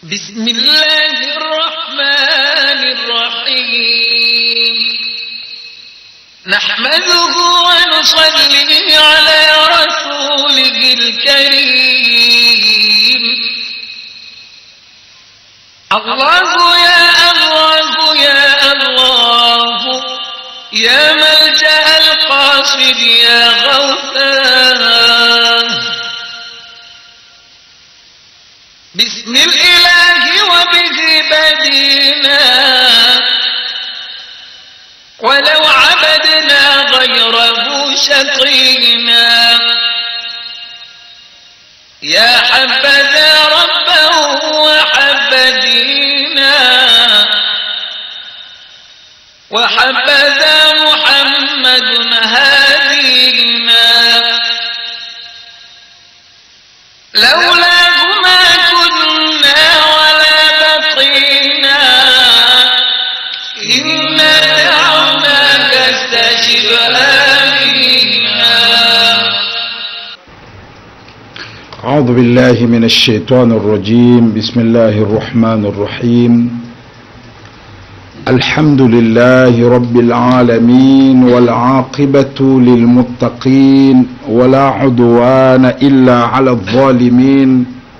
بسم الله الرحمن الرحيم نحمده ونصلي على رسوله الكريم الله يا الله يا الله يا ملجأ القاصد يا غوثاه بسم الإله وبه بدينا ولو عبدنا غيره شقينا يا حبذا ربه وحب دينا وحبذا محمد هادينا لولاه ما كنا ولا بقينا إنا دعوناك استجب آمنا أعوذ بالله من الشيطان الرجيم بسم الله الرحمن الرحيم الحمد لله رب العالمين والعاقبة للمتقين ولا عدوان إلا على الظالمين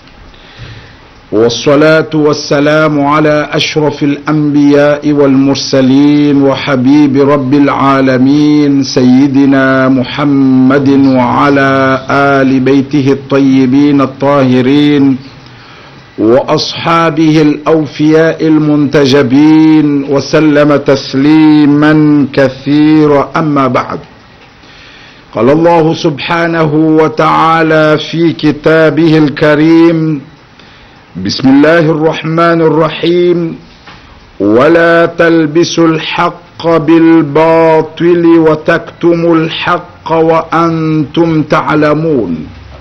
والصلاة والسلام على أشرف الأنبياء والمرسلين وحبيب رب العالمين سيدنا محمد وعلى آل بيته الطيبين الطاهرين وأصحابه الأوفياء المنتجبين وسلم تسليما كثيرا أما بعد قال الله سبحانه وتعالى في كتابه الكريم بسم الله الرحمن الرحيم ولا تلبسوا الحق بالباطل وتكتموا الحق وانتم تعلمون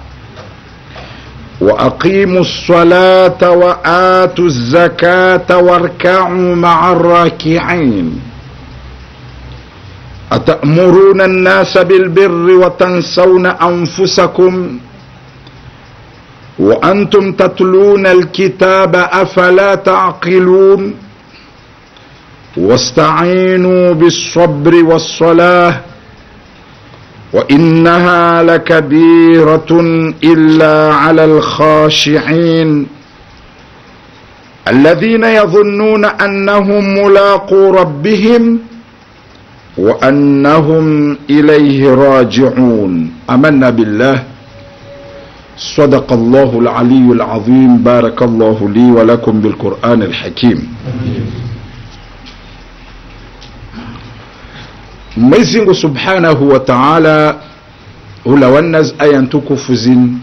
واقيموا الصلاه واتوا الزكاه واركعوا مع الراكعين اتامرون الناس بالبر وتنسون انفسكم وانتم تتلون الكتاب افلا تعقلون واستعينوا بالصبر والصلاه وانها لكبيره الا على الخاشعين الذين يظنون انهم ملاقو ربهم وانهم اليه راجعون امنا بالله صدق الله العلي العظيم بارك الله لي ولكم بالقرآن الحكيم Mwenyezi Mungu Subhanahu wa Ta'ala hulawanaz aya ntukufu zin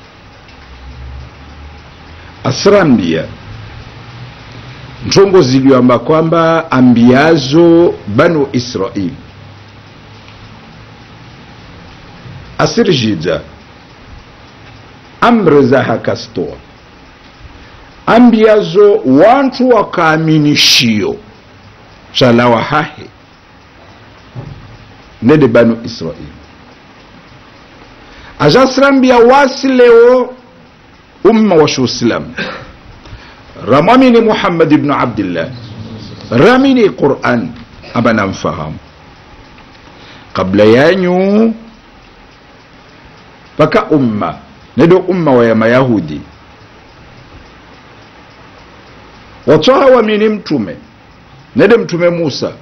asrambia ntongo ziliwamba kwamba ambiazo banu Israili asirjida amri za hakastoa ambiazo wantu wakaaminishio chalawa hahe nede banu israeli ajasirambia wasi leo umma wa shuislam ramwamini muhammad ibnu abdillah ramini quran abana mfahamu kabla yanyu paka umma nedo umma wa ya mayahudi watwaha wamini mtume nede mtume musa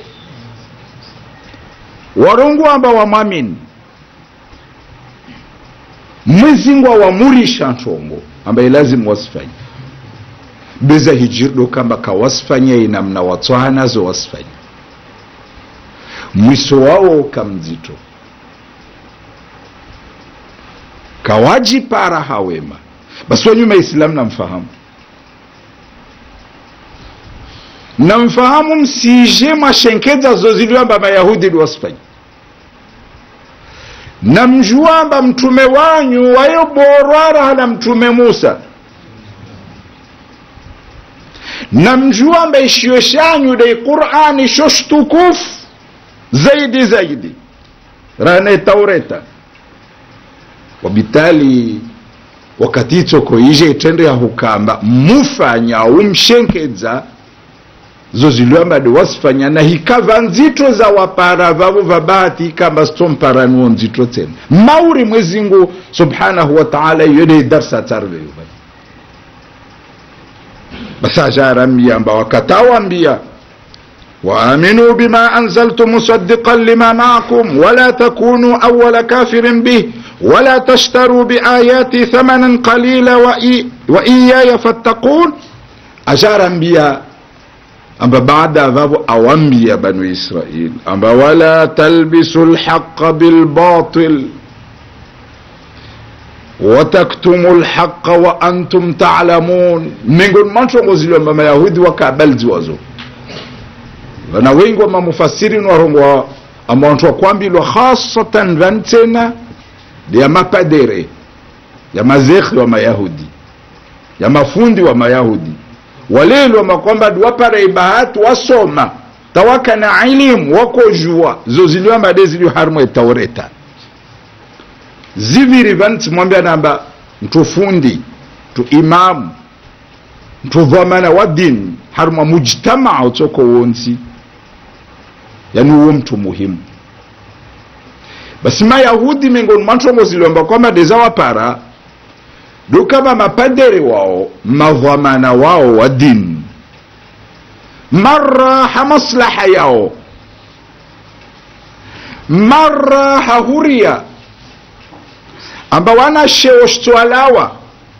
warungu amba wamwamini mwizingwa wamurisha ntongo ambaye lazimu wasifanye beza hijirdo kamba kawasifanye inamna watwaha nazo wasifanye mwiso wao kamzito kawajipara hawema basi wanyuma islamu namfahamu namfahamu msije mwashenkeza zoziliwamba mayahudi liwasifanya namjuamba mtume wanyu wayoborwara na mtume musa namjuamba ishiyo shanyu dai qurani shoshtukufu zaidi zaidi rane taureta wabitali wakati itsoko ije itende ya hukamba mufanya umshenkedza zo ziliwambade wasifanya na hikava nzito za wapara vavo vabahati ikamba sitomparanuo nzito tena mauri mwezingu subhanahu wa taala yode darsa tarveyo basi ajarambia wakatawambia وآمنوا بما أنزلت مصدقا لما معكم ولا تكونوا أول كافر به ولا تشتروا بآياتي ثمنا قليلا وإي وإياي فاتقون أشار أنبياء أما بعد أباب أوامبيا بنو إسرائيل أما ولا تلبسوا الحق بالباطل وتكتموا الحق وأنتم تعلمون من قول ما نشوفوا ما يهودي وكابل زوازو na wengi wa mamufasiri warongwa amantu wakwambilwa hasatan vantena ya mapadere ya mazekhi wa mayahudi ya mafundi wa mayahudi walelwa makwamba wapara ibahati wasoma tawaka na ilimu wakojua zo ziliwambade zilio harimo etaureta ziviri vanti mwambia namba mtufundi tu imamu mtuvamana wa dini harimo mujtamaa utsoko wonsi yani uwo mtu muhimu basi mayahudi miongoni mwa ntongo ziliomba kwamba deza wapara dukama mapadere wao madhamana wao wa dini maraha maslaha yao maraha huria amba wana sheo shtwalawa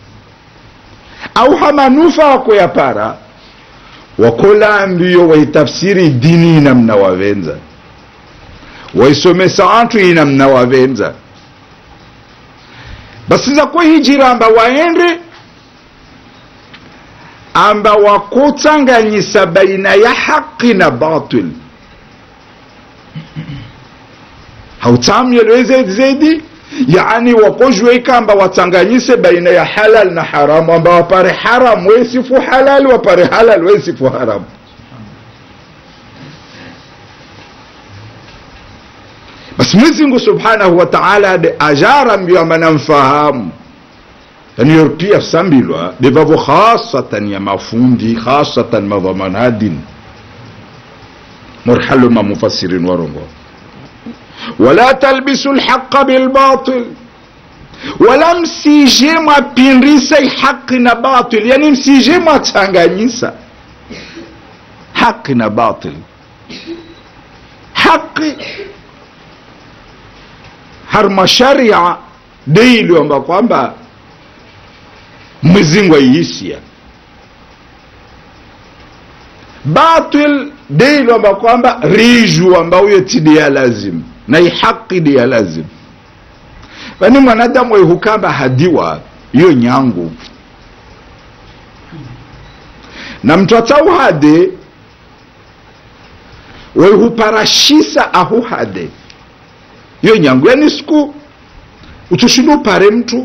au hamanufa wakoyapara wakola mbio waitafsiri dini inamna wavenza waisomesa antu inamna wavenza basiza kuhijira amba waende amba wakutsanganyisa baina ya haqi na batil hautsamyelwe zedi yani wakojwe ikamba watsanganyise baina ya halal na haramu amba wapare haramu wesifu halal wapare halal wesifu haramu basi mwezingu subhanahu wa taala de ajara mbio amba namfahamu yani yor pia sambilwa devavo khasatan ya mafundi khasatan madhamanadin morhalo mamufassirin warongo wala talbisu lhaqa bilbatil wala msije mwapindisa haqi na batil yani msije mwachanganyisa haqi na batil haqi harma sharia deiliwamba kwamba mwezingu aiisia batil deiliwamba kwamba riju ambauyo tidi ya lazimu na ihaqi di ya lazim vani mwanadamu waihukamba hadiwa iyo nyangu na mtu atauhade waihuparashisa ahuhade iyo nyangu yani siku utushinda upare mtu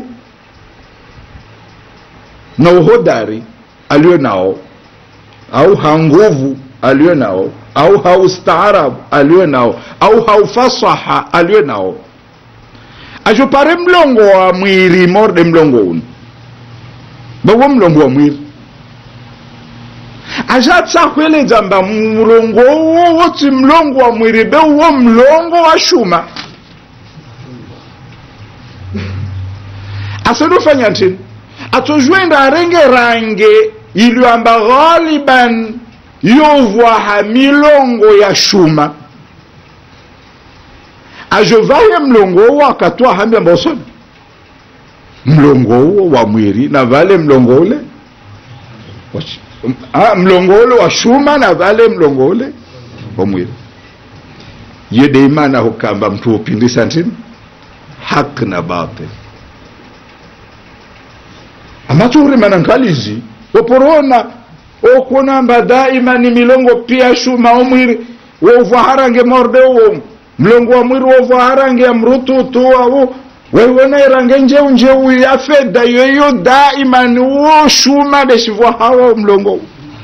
na uhodari aliyo nao au hanguvu aliyo nao au haustaarabu aliyo nao au haufasaha aliyo nao ajopare mlongo wa mwiri morde mlongo unu bawo mlongo wa mwiri ajatsahweledza mba mlongo uwo woti mlongo wa mwiri be uwo mlongo wa shuma asadofanya ntini atojwenda arenge range iliyoamba ghaliban yovwaha milongo ya shuma ajovaye mlongo uwo akatwa hambi amba usoni mlongo uwo wa mwiri na vale mlongo ule ah, mlongo ule wa shuma na vale mlongo ule wa mwiri yede imana hukamba mtu upindisa ntini haq na batil amatuhurimana nkalizi waporona okunamba daima ni milongo pia shuma omwiri wovwa harange morde uwo mlongo wa mwiri wovwa harange ya mrututu awo waiwona irange njeu njeu ya fedha yoyo daima ni uwo shuma deshivwa hawa mlongo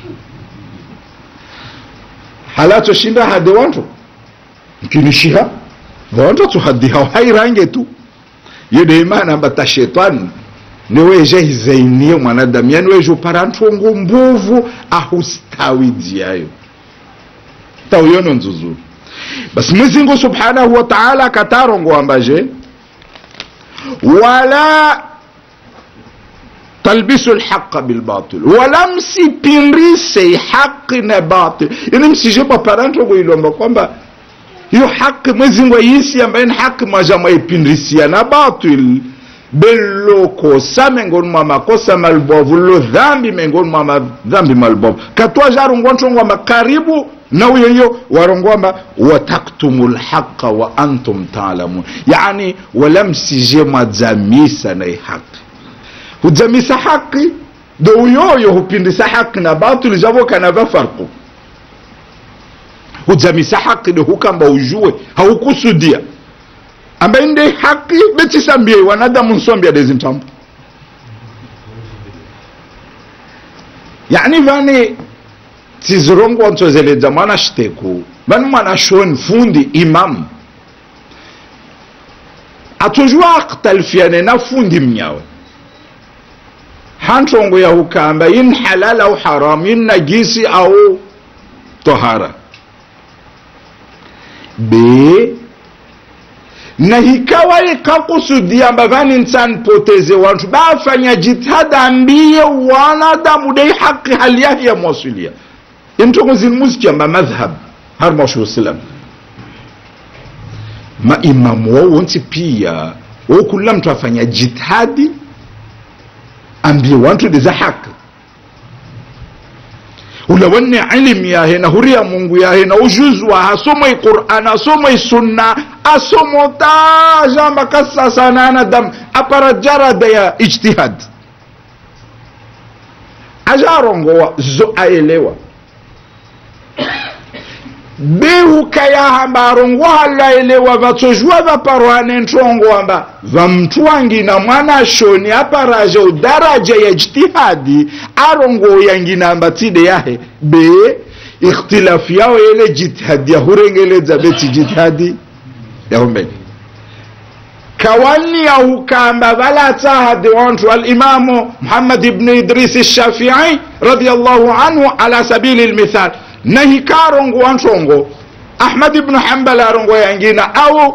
halato shinda hade wantu mkinishiha vantu tuhadi hao hairange tu yede imana mbata shetani niweje hizainie mwanadamu yani weje upara ntongo mbuvu ahustawi dziyayo tauyono nzuzuru basi mwezingu subhanahu wa taala akatarongo ambaje wala talbisu lhaqa bilbatil wala msipindise haqi na batil yani msije papara ntongo ilomba kwamba hiyo haki mwezingu aisi ambaye ni haki mwaja mwaipindisia na batil belokosa mengoni mwa makosa malbovu lo dhambi mengoni mwa madhambi malbovu katwa jarongwa ntongwamba karibu na uyoyo warongwamba wataktumu lhaqa wa antum talamun yani wala msije mwadzamisa na haki hudzamisa haki do uyoyo hupindisa haki na batili javokana va farku hudzamisa haki do hukamba ujue haukusudia ambaye nde haki betisambie wanadamu nsombia dezintambo yani vani tizirongwa ntsozeledza mwana shiteku vani mwana shoni fundi imamu atojua akhtalifiane na fundi mnyawe hantongo ya hukamba yin halal au haram yin najisi au tohara b na hikawa ikakusudia ambavani nsanpoteze wantu bafanya jitihada ambiye wanadamu dei haki hali yahi ya mwasilia intongo zinmuzikiamba madhhab har mwashuhusilam maimamu wao wonsi pia wo kula mtu afanya jitihadi ambie wantu deza haki ulawanne ilmu yahe na huriya mungu yahe na ujuzwa asomoi quran asomoi sunna asomo ta jamba kasasanana dam apara jarada ya ijtihad ajarongowa zo aelewa behukayahamba arongoha laelewa vatsozhuwa vaparwane ntongwamba vamtwangina mwana shoni aparaje udaraja ya ijtihadi arongo yanginamba tside yahe be ikhtilafu yao yele jitihadi yahurengeledza beti jitihadi yahumbeni kawani yahukamba valatsahadi wantu alimamu muhammad ibnu idris shafii radiallahu anhu ala sabili lmithal na hikarongo wantongo ahmad ibnu hambal arongo yangina au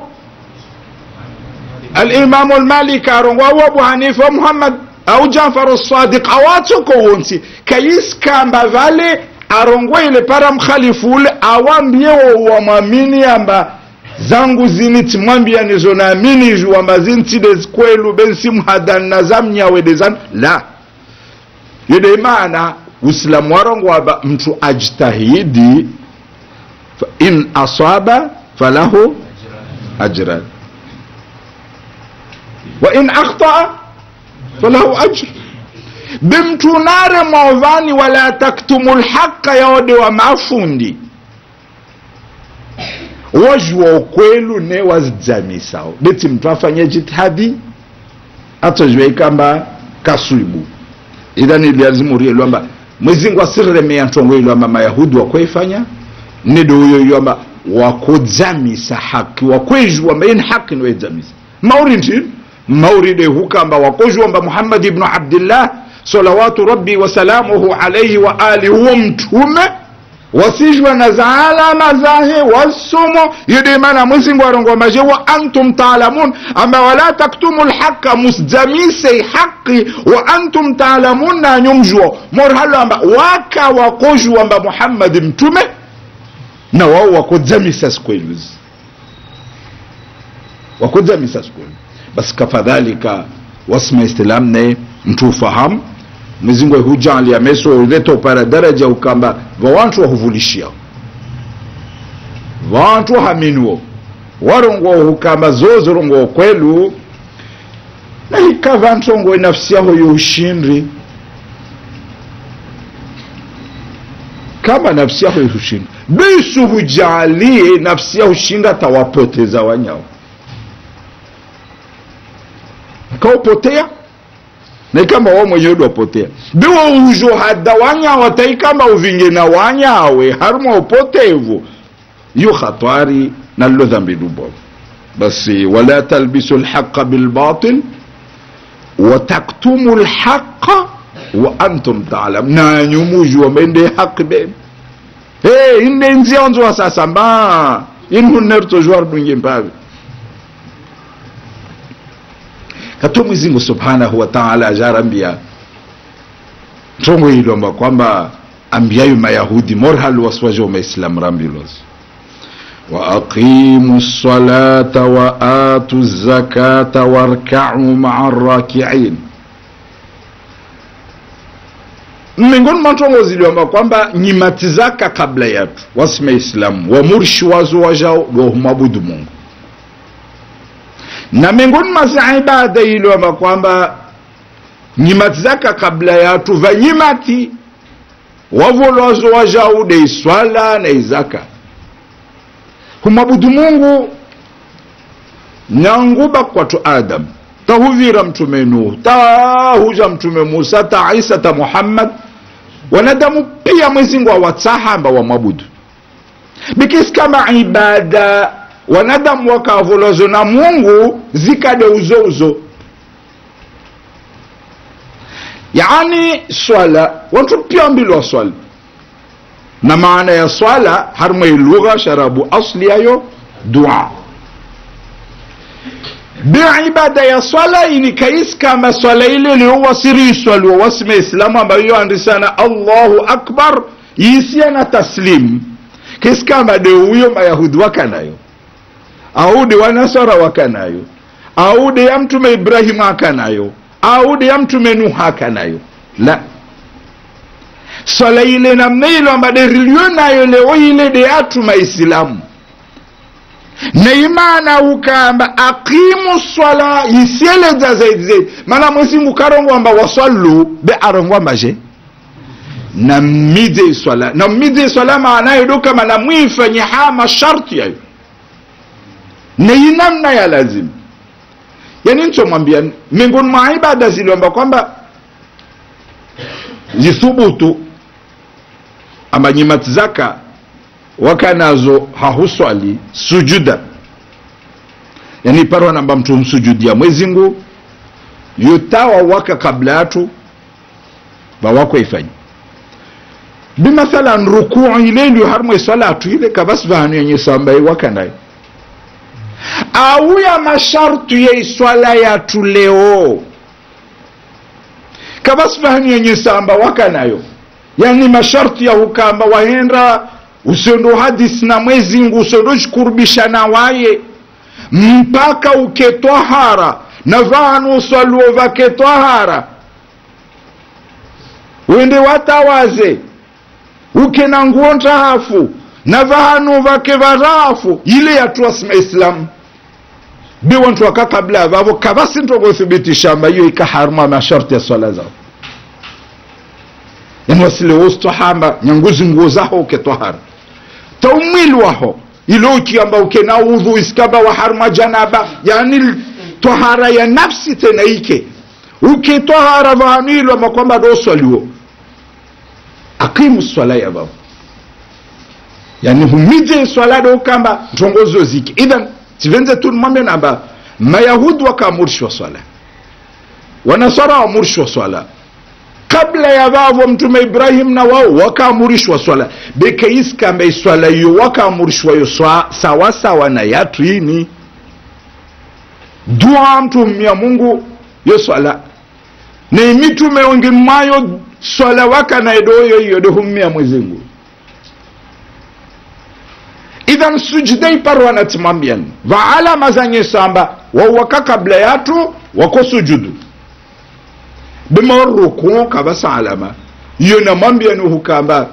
alimamu almaliki arongo au abu hanifa muhammad au jafar sadiq awatsoko wonsi kayiskamba vale arongo ile para mkhalifule awambie wamwamini amba zangu zini timwambia nizo naamini juwamba zintide kwelu bensimhadanna zamnyawedezan la yede maana uislamu warongo waba mtu ajtahidi fa in asaba falahu ajran wa in akhtaa falahu ajr bimtu nare maovani wala taktumu lhaqa yaode wa mafundi wajua ukwelu ne wazidzamisao beti mtu afanye jitihadi atojua ikamba kaswibu idhan iliazimurie lwamba mwezingu asiremea ntongo ilwamba mayahudi wakweifanya nido uyo ilwamba wakudzamisa haki wakwejwamba ini haki niwedzamisa mauri ntini mauride hukamba wakozhwamba muhammad ibnu abdillah salawatu rabbi wasalamuhu alaihi wa alihi huwo mtume wasijwa na za alama zahe wasumo yidimana mwezingu arongombaje wa antum taalamun ama wala taktumu lhaqa musjamise haqi wa antum taalamun nanyumjwo morhalo amba waka wakojwamba muhammadi mtume na wao wakodzamisa sikweluzi wakodzamisa sikwelu basi kafadhalika wasma islam ne mtu ufahamu mwezingu hujali ameso uleta upara daraja ukamba vawantu wahuvulishia vantu haminuo warongo hukamba zozorongo kwelu na ikava ntongo nafsi yaho youshindri kama nafsi yaho ihushinda bisu hujalie nafsi yaho shinda tawapoteza wanyao kaupotea na kama wao mwenyewe wapotea biwo ujo hada wanyawa tai kama uvinge na wanyawe haruma upotevu yu khatari na lo dhambi dubo basi wala talbisu lhaqa bilbatil wataktumu lhaqa wa antum talam nanyu mujua mende haqi be hey, inde nzionzwa sasa mba inhunnertojwar dunge mpawe kato mwezingu subhanahu wa taala ajarambia ntongo ilomba kwamba ambiyayo mayahudi morhal waswajo maislam rambilos waaqimu lsalata wa atu zakata warkau maa rakiin miongoni mwa ntongo ziliomba kwamba nyimati zaka kabla yatu wasima islamu wamurishi wazo wajao wahumwabudu mungu na miongoni mwa za ibada iliomba kwamba nyimati zaka kabla yatu vanyimati wavolwazo wajao de iswala na izaka humwabudu mungu nyanguba kwatu adamu tahuvira mtume nuhu tahuja mtume musa ta isa ta muhammad wanadamu pia mwezingu awatsahamba wamwabudu bikisi kama ibada wanadamu wakavolozo na mungu zikade uzouzo yani swala wantu pia mbilwa swala na maana ya swala harmwe lugha sharabu asli yayo dua biibada ya swala ini kais kama swala ile liowasiriswaliwa wasime islamu ambayo andisana allahu akbar yisia na taslim kis kama de huyo mayahudi wakanayo au de wanasara wakanayo au de ya mtume ibrahimu akanayo au de ya mtume nuhu akanayo la swala ile namna ilo ambade rilio nayo leo ile de atuma islamu na imana ukamba aqimu swala isieleza zaidi zaidi mana mwezingu karongwamba waswallu be arongwamba je na mmidze swala na mmidze swala maanayo do kama na mwifanye ha masharti yayo na inamna ya lazima yani nchomwambia miongoni mwa ibada ziliomba kwamba zithubutu ama nyimati zaka wakanazo hahuswali sujuda yani parwa namba mtu msujudia mwezingu yutawa waka kabla yatu vawako ifanyi bimathalan rukuu ile ndio harmwe salatu ile kabasi vahanu yenye sambaye wakanayo au ya mashartu ya iswala yatu leo kabasi vahanu yenye samba wakanayo yani masharti ya hukamba wahenda usiondo hadisi na mwezingu usiondo jikurubisha na waye mpaka uketwahara na vanu uswaluo vaketwahara wende watawaze uke na nguo ntahafu na vahanu vake varahafu ile yatuwasima islamu biwantu waka kabla vavo kavasi ntogothibitisha iyo ikaharuma masharti ya swala zao yani wasile wostahamba nyanguzi nguo zaho uketwahara taumwili waho ilo ukiamba ukena udhu iskaba waharma janaba yani twahara ya nafsi tena ike uketwahara vahanilwa makwamba doswaliwo aqimu swala ya vavo yani humije swala do kamba ntongozo zike idhan tivenze tu mwambe namba mayahudi wakaamurishwa swala wanasara waamurishwa swala kabla ya vavo mtume ibrahim na wao wakaamurishwa swala bekeiskamba iswala iyo wakaamurishwa yo sawasawa na yatu ini dua mtumia mungu yo swala na imitume wengi mwayo swala wakanaedoyo iyo dohumia mwezingu idhan sujudai paro wanatimwambiani vaalama zanye samba wawaka kabla yatu wako sujudu bimarruku kabasa alama iyo namwambia ni hukamba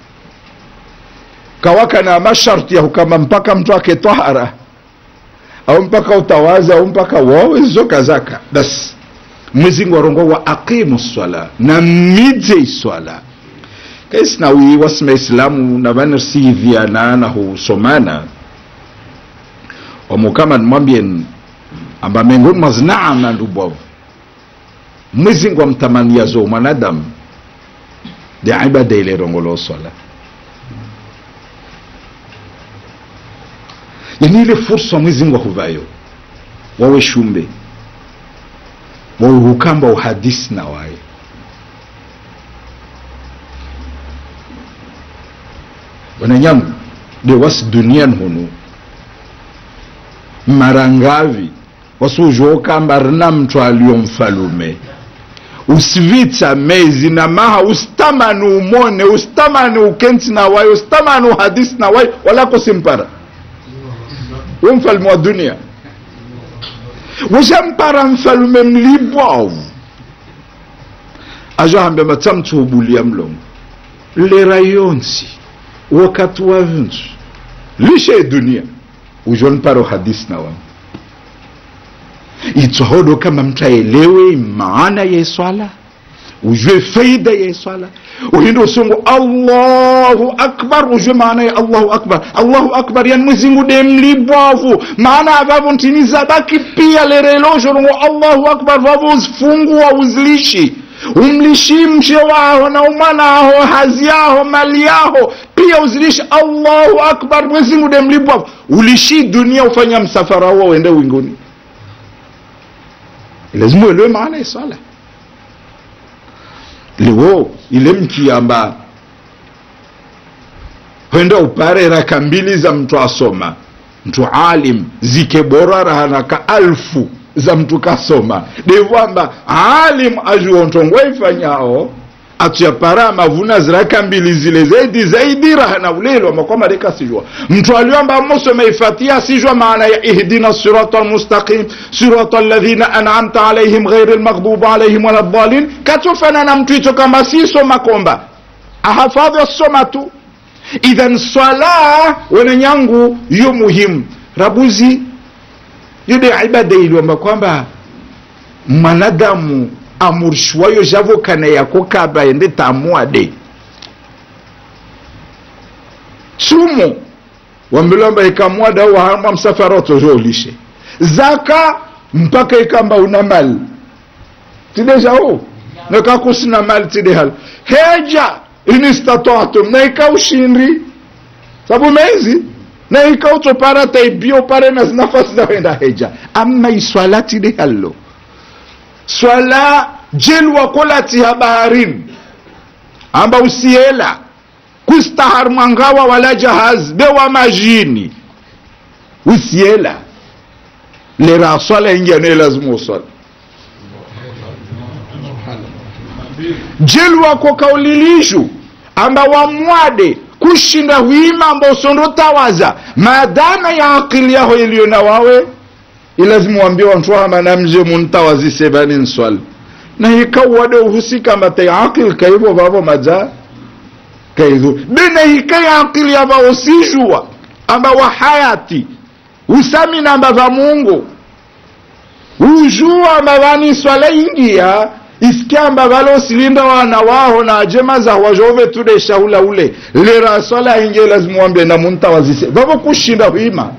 kawaka na masharti ya hukamba mpaka mtu aketwahara au mpaka utawaza au mpaka wawe zoka zaka basi mwezingu warongo wa aqimu swala na midze iswala kaisinawi wasima islamu na vanirsihivyana na husomana wamukama nimwambien amba miongoni mwa zinaama ndubwavu mwezingu amtamania zo mwanadamu de ibada ile rongolo swala yani ile fursa mwezingu ahuvayo wawe shumbe wauhukamba uhadisi na waye wananyamu de wasi duniani hunu marangavi wasuzhokamba rina mtu aliyo mfalume usivitsa mezi na maha usitamani umone usitamani ukenti na waye usitamani uhadisi na waye wala kusimpara we mfalume wa dunia weshampara mfalume mlibwavu azohambia matsamtsuhubulia mlongo lera yonsi wakati wa vintu lishe dunia ujonparo hadisi na wangu itsohodo kama mtu aelewe maana ya swala ujue faida ya swala uhinde usungu allahu akbar ujue maana ya allahu akbar allahu akbar yani mwezingu de mlibwavu maana avavo ntini zabaki pia lereloshorongo allahu akbar vavo uzifungua uzilishi umlishi mshe waho na umwana aho hazi yaho mali yaho pia uzilishi allahu akbar mwezingu de mlibwavu ulishi dunia ufanya msafara huo uende winguni lazima uelewe maana ya swala liwo ile mkiamba hwenda upare raka mbili za mtu asoma mtu alim zike bora rahanaka alfu za mtu kasoma devwamba alim ajuontongwa ifanyao atuyapara mavuna ziraka mbili zile zaidi zaidi rahana ulelo makwama reka sijua mtu aliomba musome ifatia sijua maana ya ihdina sirata almustaqim sirata alladhina an'amta alaihim ghairi almaghdubi alaihim wala dhalin katufana na mtu hicho kama siso makomba ahafadhi asoma tu idhan swala wenenyangu yo muhimu rabuzi yude ibada iliomba kwamba mwanadamu amurishwayo javokana yako kaba ende tamuade sumu wambilomba ikamwada wahamwa msafara otojolishe zaka mpaka ikamba una mali tideja o nekakusina mali tidehal heja inistatatum na ikaushindri sabu mezi na ikautopara taibio pare na zinafasi za wenda heja ama iswala tidehalo swala jelwa kolatiha baharini amba usiela kustahar mwangawa wala jahaz bewa majini usiela lera swala ingia ne lazima uswala jelwa ko kaulilishu amba wamwade kushinda huima amba usondotawaza maadana ya akili yaho iliyo na wawe ilazimu wambie wantu hamana mje muntawazise bani nswali na hikawade uhusika mate akil kaivo vavo maja kaidhu bena hikai akili ava usijua amba wa hayati usamina amba va mungu ujua amba vani swala ingia isikia amba vale usilinda wana waho na ajema za wajove tude shaula ule lera swala ingia lazimu wambie na muntawazise vavo kushinda huima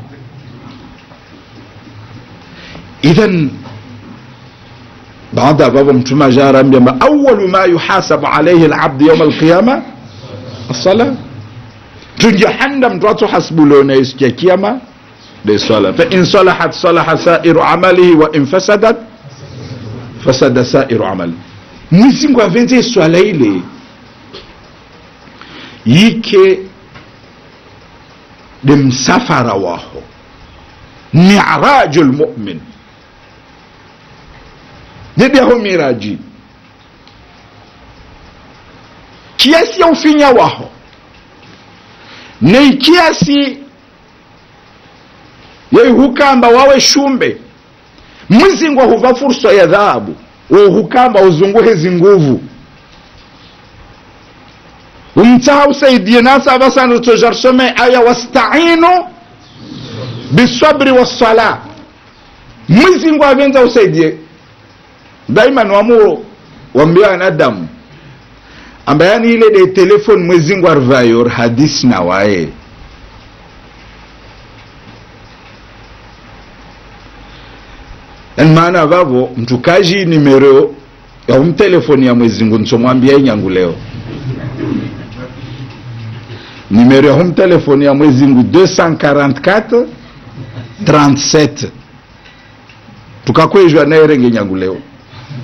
idhan baada ambavyo mtume ajaarambia ma awalu ma yuhasabu alaihi labdu yauma alqiyama assala tunjahanda mtu atuhasibulona isiku ya kiama de swala fa in salahat salaha sairu amalihi wa in fasadat fasada sairu amali mwizingu avenze swala ile yike de msafara waho miraju lmumin dediaho miraji kiasi ya ufinya waho nei kiasi yeihukamba wawe shumbe mwizingu ahuva fursa ya dhahabu wohukamba uzunguhe zinguvu umtaha usaidie nasa abasana tojarsome aya wastainu bisabri wassala mwizingu avenza usaidie daima niwamu wambia wanadamu ambayani ile de telefone mwezingu arvayor hadisi na waye yani maana vavo mtukaji nimero ya umtelefoni ya mwezingu nsomwambia inyangu leo nimero ya humtelefoni ya mwezingu 244 37 tukakwezhwa naerenge nyangu leo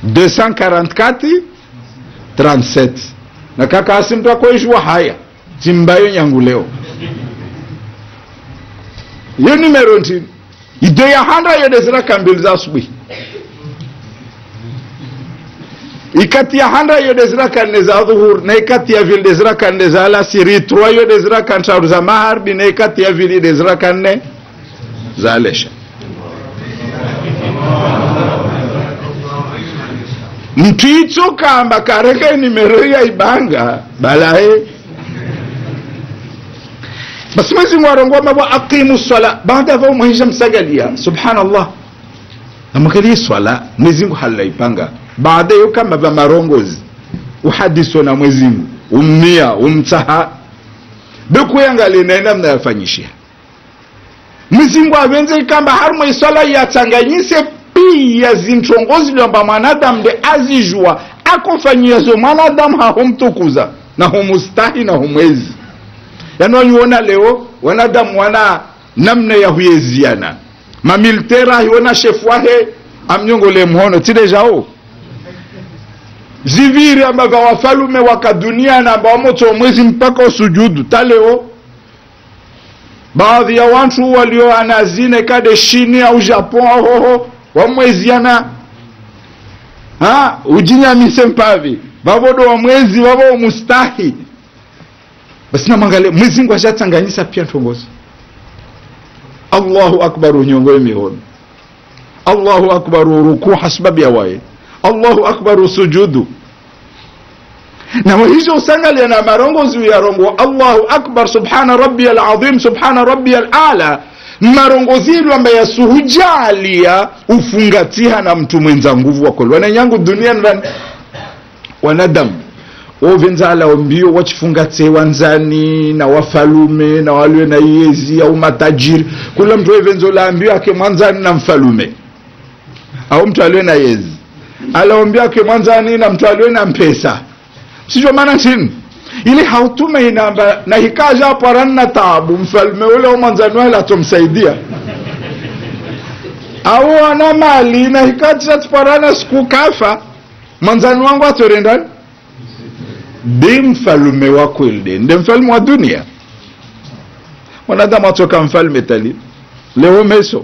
244 37 na kaka asimtu akoishwa haya timbayo nyangu leo iyo nimero ntini ide ya handa yodezera kambili za asubuhi ikati ya handa yodezera kanne za dhuhur na ikati ya vili dezera kanne za alasiri trois yodezera kantaru za maharbi na ikati ya vili dezera kanne za alesha mtu itso kamba kareke nimero ya ibanga balahe basi mwezi mwarongo mabo aqimu swala baada va mwisha msagalia subhanallah namwakalie swala mwezi mungu halaipanga baada yo kama va marongozi uhadiso na mwezi mungu ummia umtaha bekuyangalie naenda mnayafanyishia mwezi mungu avenze kamba harimo iswala yatsanganyise pia zintongozi lyamba mwanadamu de azijua akofanyiazo mwanadamu hahomtukuza na humustahi na humwezi yani wanyuona leo wanadamu wana namna ya huyeziana mamilitera hiona shefu wahe amnyongole mhono tidejao ziviri ambavyo wafalume wakaduniana ambao moto mwezi mpaka usujudu taleo baadhi ya wantu walio anazine kade shini au japon ahoho wamweziana ha ujinyamise mpavi vavodo wa mwezi vavo mustahi basi namwangale mwezi ngu ashatsanganyisa pia ntongozi allahu akbar unyongoe mihono allahu akbar urukuu hasbabu yawaye allahu akbar usujudu nawe hizo usangalia na marongozi uyarongo allahu akbar subhana rabbi alazim subhana rabbi alala marongozilo ambaye yasuhujalia ufungatiha na mtu mwenza nguvu wakoli wananyangu duniani van wanadamu wovenzala mbio wachifungate wanzani na wafalume na waliwe na yezi au matajiri kula mtu wevenzo la mbio ake mwanzani na mfalume au mtu aliwe na yezi alaombia ake mwanzani na mtu aliwe na mpesa sijo maana chini ili hautume inamba na hikaja hapo aranna taabu mfalme ule au mwanzani wale atomsaidia au ana mali na hikaja tuparana siku kafa mwanzani wangu atorendani de mfalume wako ilde nde mfalume wa dunia mwanadamu atoka mfalme tali leo meso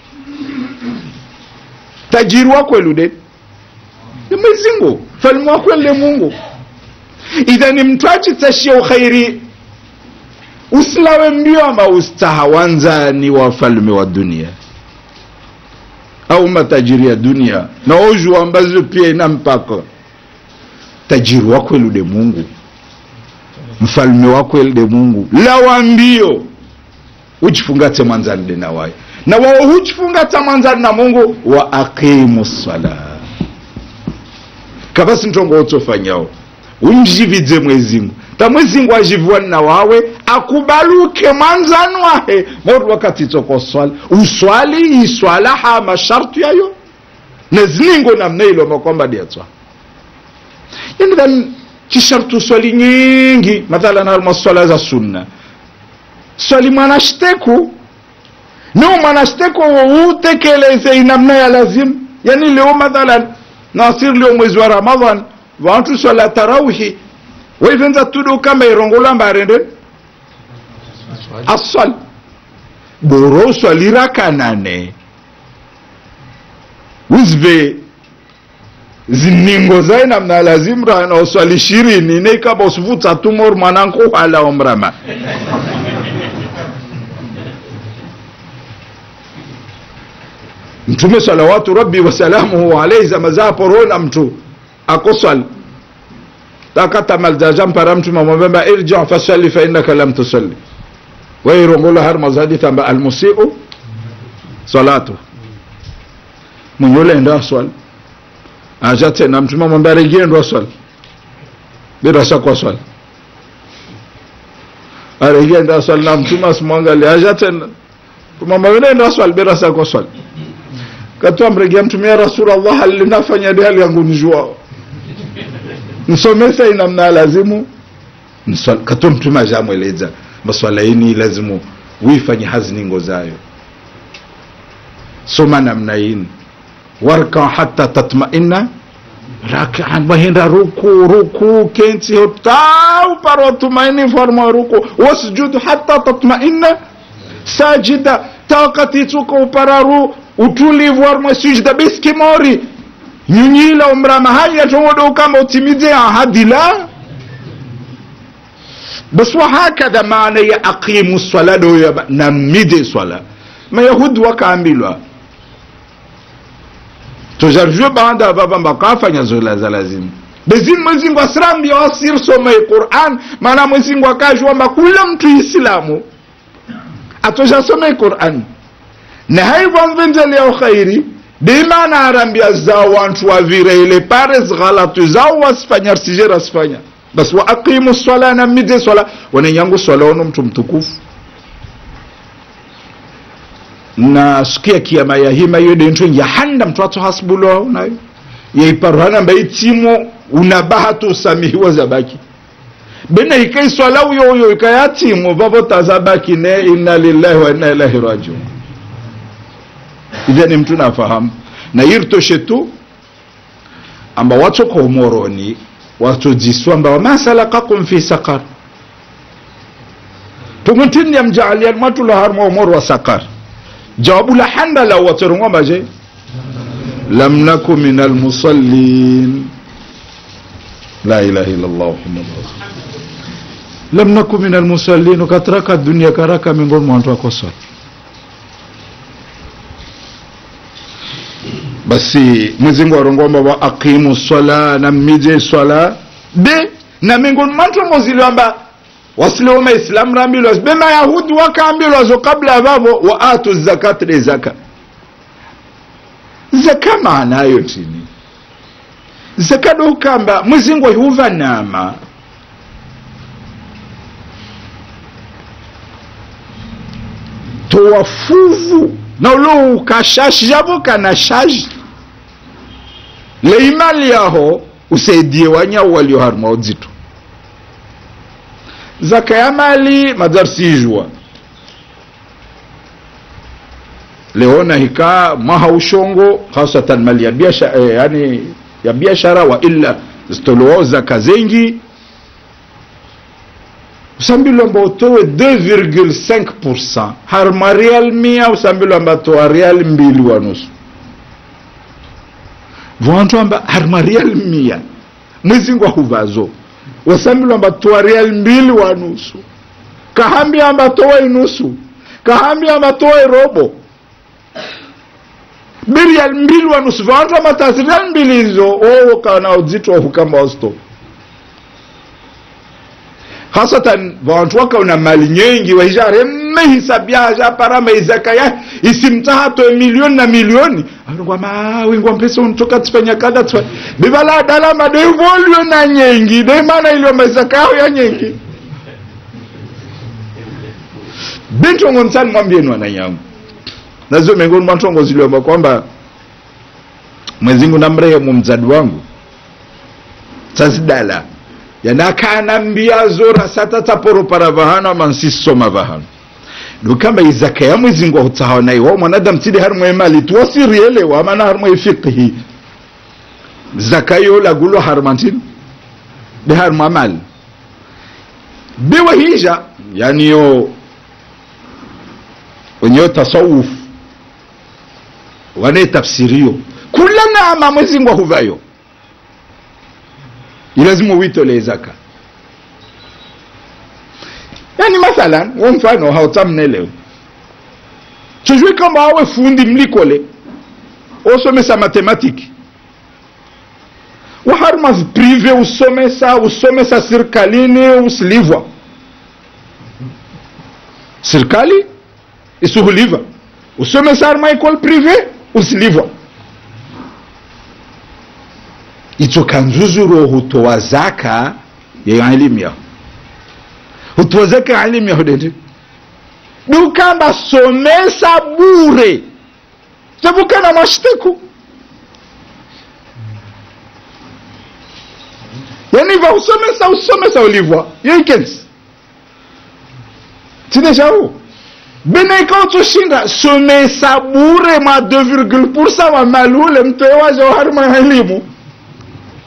tajiri wako elude ni mwezingu mfalume wako elde mungu idhani mtu achitashia ukhairi usilawe mbio ama ustaha wanzani wa wafalme wa dunia au matajiri ya dunia na oju ambazo pia ina mpaka tajiri wako elude mungu mfalme wako elude mungu lawa mbio uchifungate mwanzani de na waye na wao huchifungata mwanzani na mungu wa aqimu sala kabasi ntongo utofanyao unjividze mwezingu ta mwezingu ajivuani na wawe akubaluke mwanzani wahe motu wakati toko swali uswali iswala ha masharti yayo neziningo namna ilo makwamba diatswa yani dhan chishartu swali nyingi mathalan harma swala za sunna swali mwanashiteku nio mwanashiteku utekeleze inamna ya lazim yani leo mathalan nasir leo mwezi wa ramadhan vantu swala tarawhi waivenza tudo kama irongola mbarende aswali boro swalira kanane uzve ziningo zaye namna lazimra na uswali ishirini neikaba usivuta tumor mwananku hala omrama mtume salawatu rabbi wasalamuhu alaihi zama zaporona mtu akoswali takatamalza jampara mtume amwambia irji fasalli fa innaka lam tusalli wairongola har mazadi tamba almusiu salatu mwenyole enda aswali aja tena mtume amwambia rejea ndo aswali bila shaka aswali arejea ndo aswali na mtume asimwangalia aja tena tumamwambia ndo aswali bila shaka aswali katwa mregea mtume ya rasulullah alinafanya de hali yangu nijua nsomesa inamna lazimu katwa mtume ajamweleza maswala ini lazimu wifanye haziningo zayo soma namna ini warka hata tatmaina rakaan wahenda ruku ruku kenti hotau paro tumaini forma ruku wasjudu hatta tatmaina sajida takati tuko upararu utulivu warmwe sujda biskimori nyunyila umrama haya tongodo kama utimize ahadi la bas wahakadha maana ya aqimu swala do ya namide swala mayahudi wakaambilwa tojarjwe baada baba mbakafanya zola za lazima bezini mwezingu asirambia wasirsome quran maana mwezingu akajwamba kula mtu islamu atoshasome quran na haivamvenzelea khairi dimana arambia zao wantu wavire ile pare zghalatu zao wasifanya risije rasifanya basi wa aqimu swala na mide swala wanenyangu swala ono mtu mtukufu na siku ya kiyama ya hima hiyo dentro yahanda mtu ato hasbulo nayo yaiparuhana mbai timo unabahatu usamihiwa zabaki bena ikai swala uyo uyo ikaya timo vavo tazabaki ne inna lillahi wa inna ilahi rajiun idhani mtu nafahamu na yirtoshe tu amba watu kwa umoroni watujiswa amba wama salakakum fi sakar tumuntini ya mjaalian matu la harma umor wa sakar jawabu la handa la waterungwa maje lam naku min almusallin la ilaha illa allah muhammad rasul lam naku min almusallin ukatraka dunia karaka miongoni mwa watu wako swala basi mwezingu arongomba wa aqimu swala na mmije swala be na miongoni mwantu moziliwamba wasileoma islamu rambilwa be mayahudi wakaambilwa zo kabla vavo wa atu zakat de zaka zaka maanayo tini zaka dokamba mwezingu ahuva nama towafuvu na ulo ukashashi javo kana shaji leimali yaho usaidie wanyau walio harima udzito zaka ya mali madarsijwa leona hika maha ushongo hasatan mali ya biashara eh, yani ya biashara wa illa zitoloao zaka zengi usambilwa mba utowe 2,5 harma real mia usambilwa mba toa real mbili wa nusu vantu amba harma real mia mwezingu ahuvazo wasambilwa mba toa real mbili wa nusu kahambi amba toa inusu kahambi amba toa irobo birial mbili wa nusu vantu amba tasi real mbili hizo owo kana udzito wahukamba wasto hasatan vantu wakaona mali nyengi wahijare mehisabyaja parama izaka ya isimtahato milioni na milioni arongwa mawingwa mpesa untoka tifanya kada tifa bivala dala madevolio na nyengi de mana ilio mazaka yao ya nyengi bintongo mtani mwambieni wananyangu nazo miongoni mwa ntongo ziliomba kwamba mwezingu namrehemu mzadi wangu tazidala yanakanambia zora satataporo para vahana mansisoma vahana dukamba izaka ya mwezingu ahutahawa naye wa mwanadamu tidi harimwe mali tuwasirielewa amana harimwe fiqhi zaka yo lagulo harmantini de harimwa mali biwa hija yani yo wenyewe tasawuf wane tafsirio kula nama mwezingu ahuvayo ilazima uitole zaka yani mathalan wa mfano hautamnelewe tujue kama awe fundi mlikole osomesa matematiki waharuma prive usomesa usomesa sirikalini usilivwa sirikali isuhuliva usomesa haruma ecole prive usilivwa icho kanzuzuro hutoa zaka ya elimu yao hutoa zaka ya elimu yao dede dukamba somesa bure tabukana mashtiku yani va usomesa usomesa ulivwa yeikens tineshau bena ikautoshinda somesa bure mwa 2 wa mali ule mtoe waje wa harima ya elimu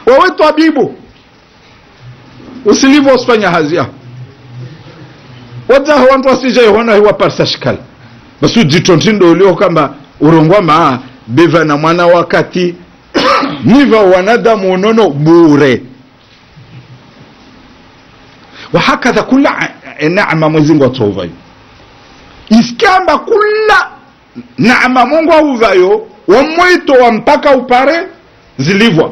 wawe twabibu usilivo usifanya hazi yao wadzaho wantu wasijaihona hiwaparisa shikala basi ujitontindo ulio kamba urongwama biva na mwana wakati niva wanadamu unono bure wahakadha kula naama mwezingu atovayo isikamba kula naama mungu auvayo wamwito wa mpaka upare zilivwa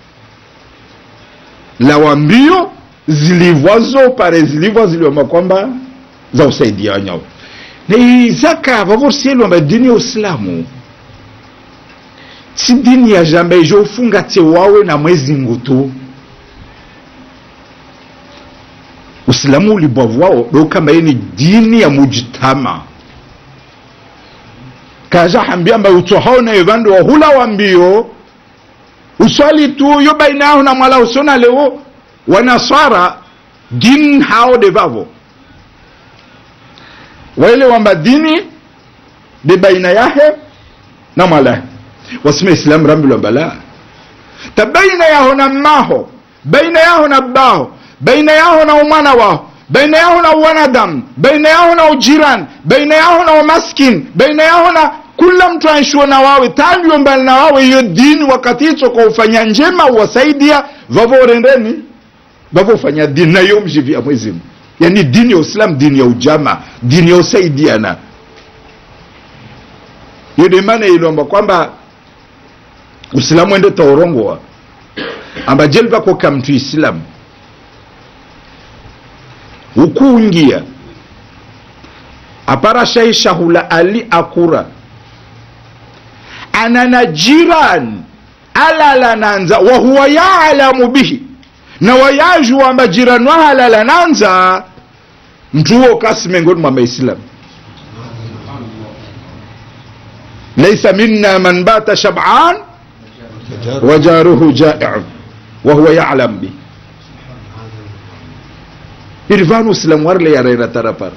la wambio zilivwazo pare zilivwa ziliwamba kwamba za usaidia wanyao na izaka vavorsielwamba dini ya uislamu si dini ya jambe ijo ufunga te wawe na mwezi ngutu uislamu ulibwavwao dokamba ni dini ya mujitama kaja hambia mba utsohao na evandu wahula wambio uswali tu yo baina yao na mwala usona leo wanaswara din hao de vavo waile wamba dini de baina yahe na mwala wasima islam rambi lwamba la ta baina yaho na maho baina yaho na baho baina yaho na umwana waho baina yaho na uwanadamu baina yaho na ujirani baina yaho na umaskin baina yaho na kula mtu aishuo na wawe talio mbali na wawe hiyo dini wakati hicho kwa ufanya njema uwasaidia vavorendeni vavofanya dini nayo mjivia mwezimu yani dini ya uislam dini ya ujama dini ya usaidiana hiyo ndio maana ilomba kwamba uislamu ende taurongowa amba jelva koka mtu islamu ukuungia apara shai shahula ali akura anana jiran alala nanza wahuwa yaalamu bihi na wayajua amba jirani wahalala nanza mtu huo kasi miongoni mwa maislamu laisa minna man bata shab'an wajaruhu jai'un wahuwa yalam bihi irvanu uislamu warle yarera tarapara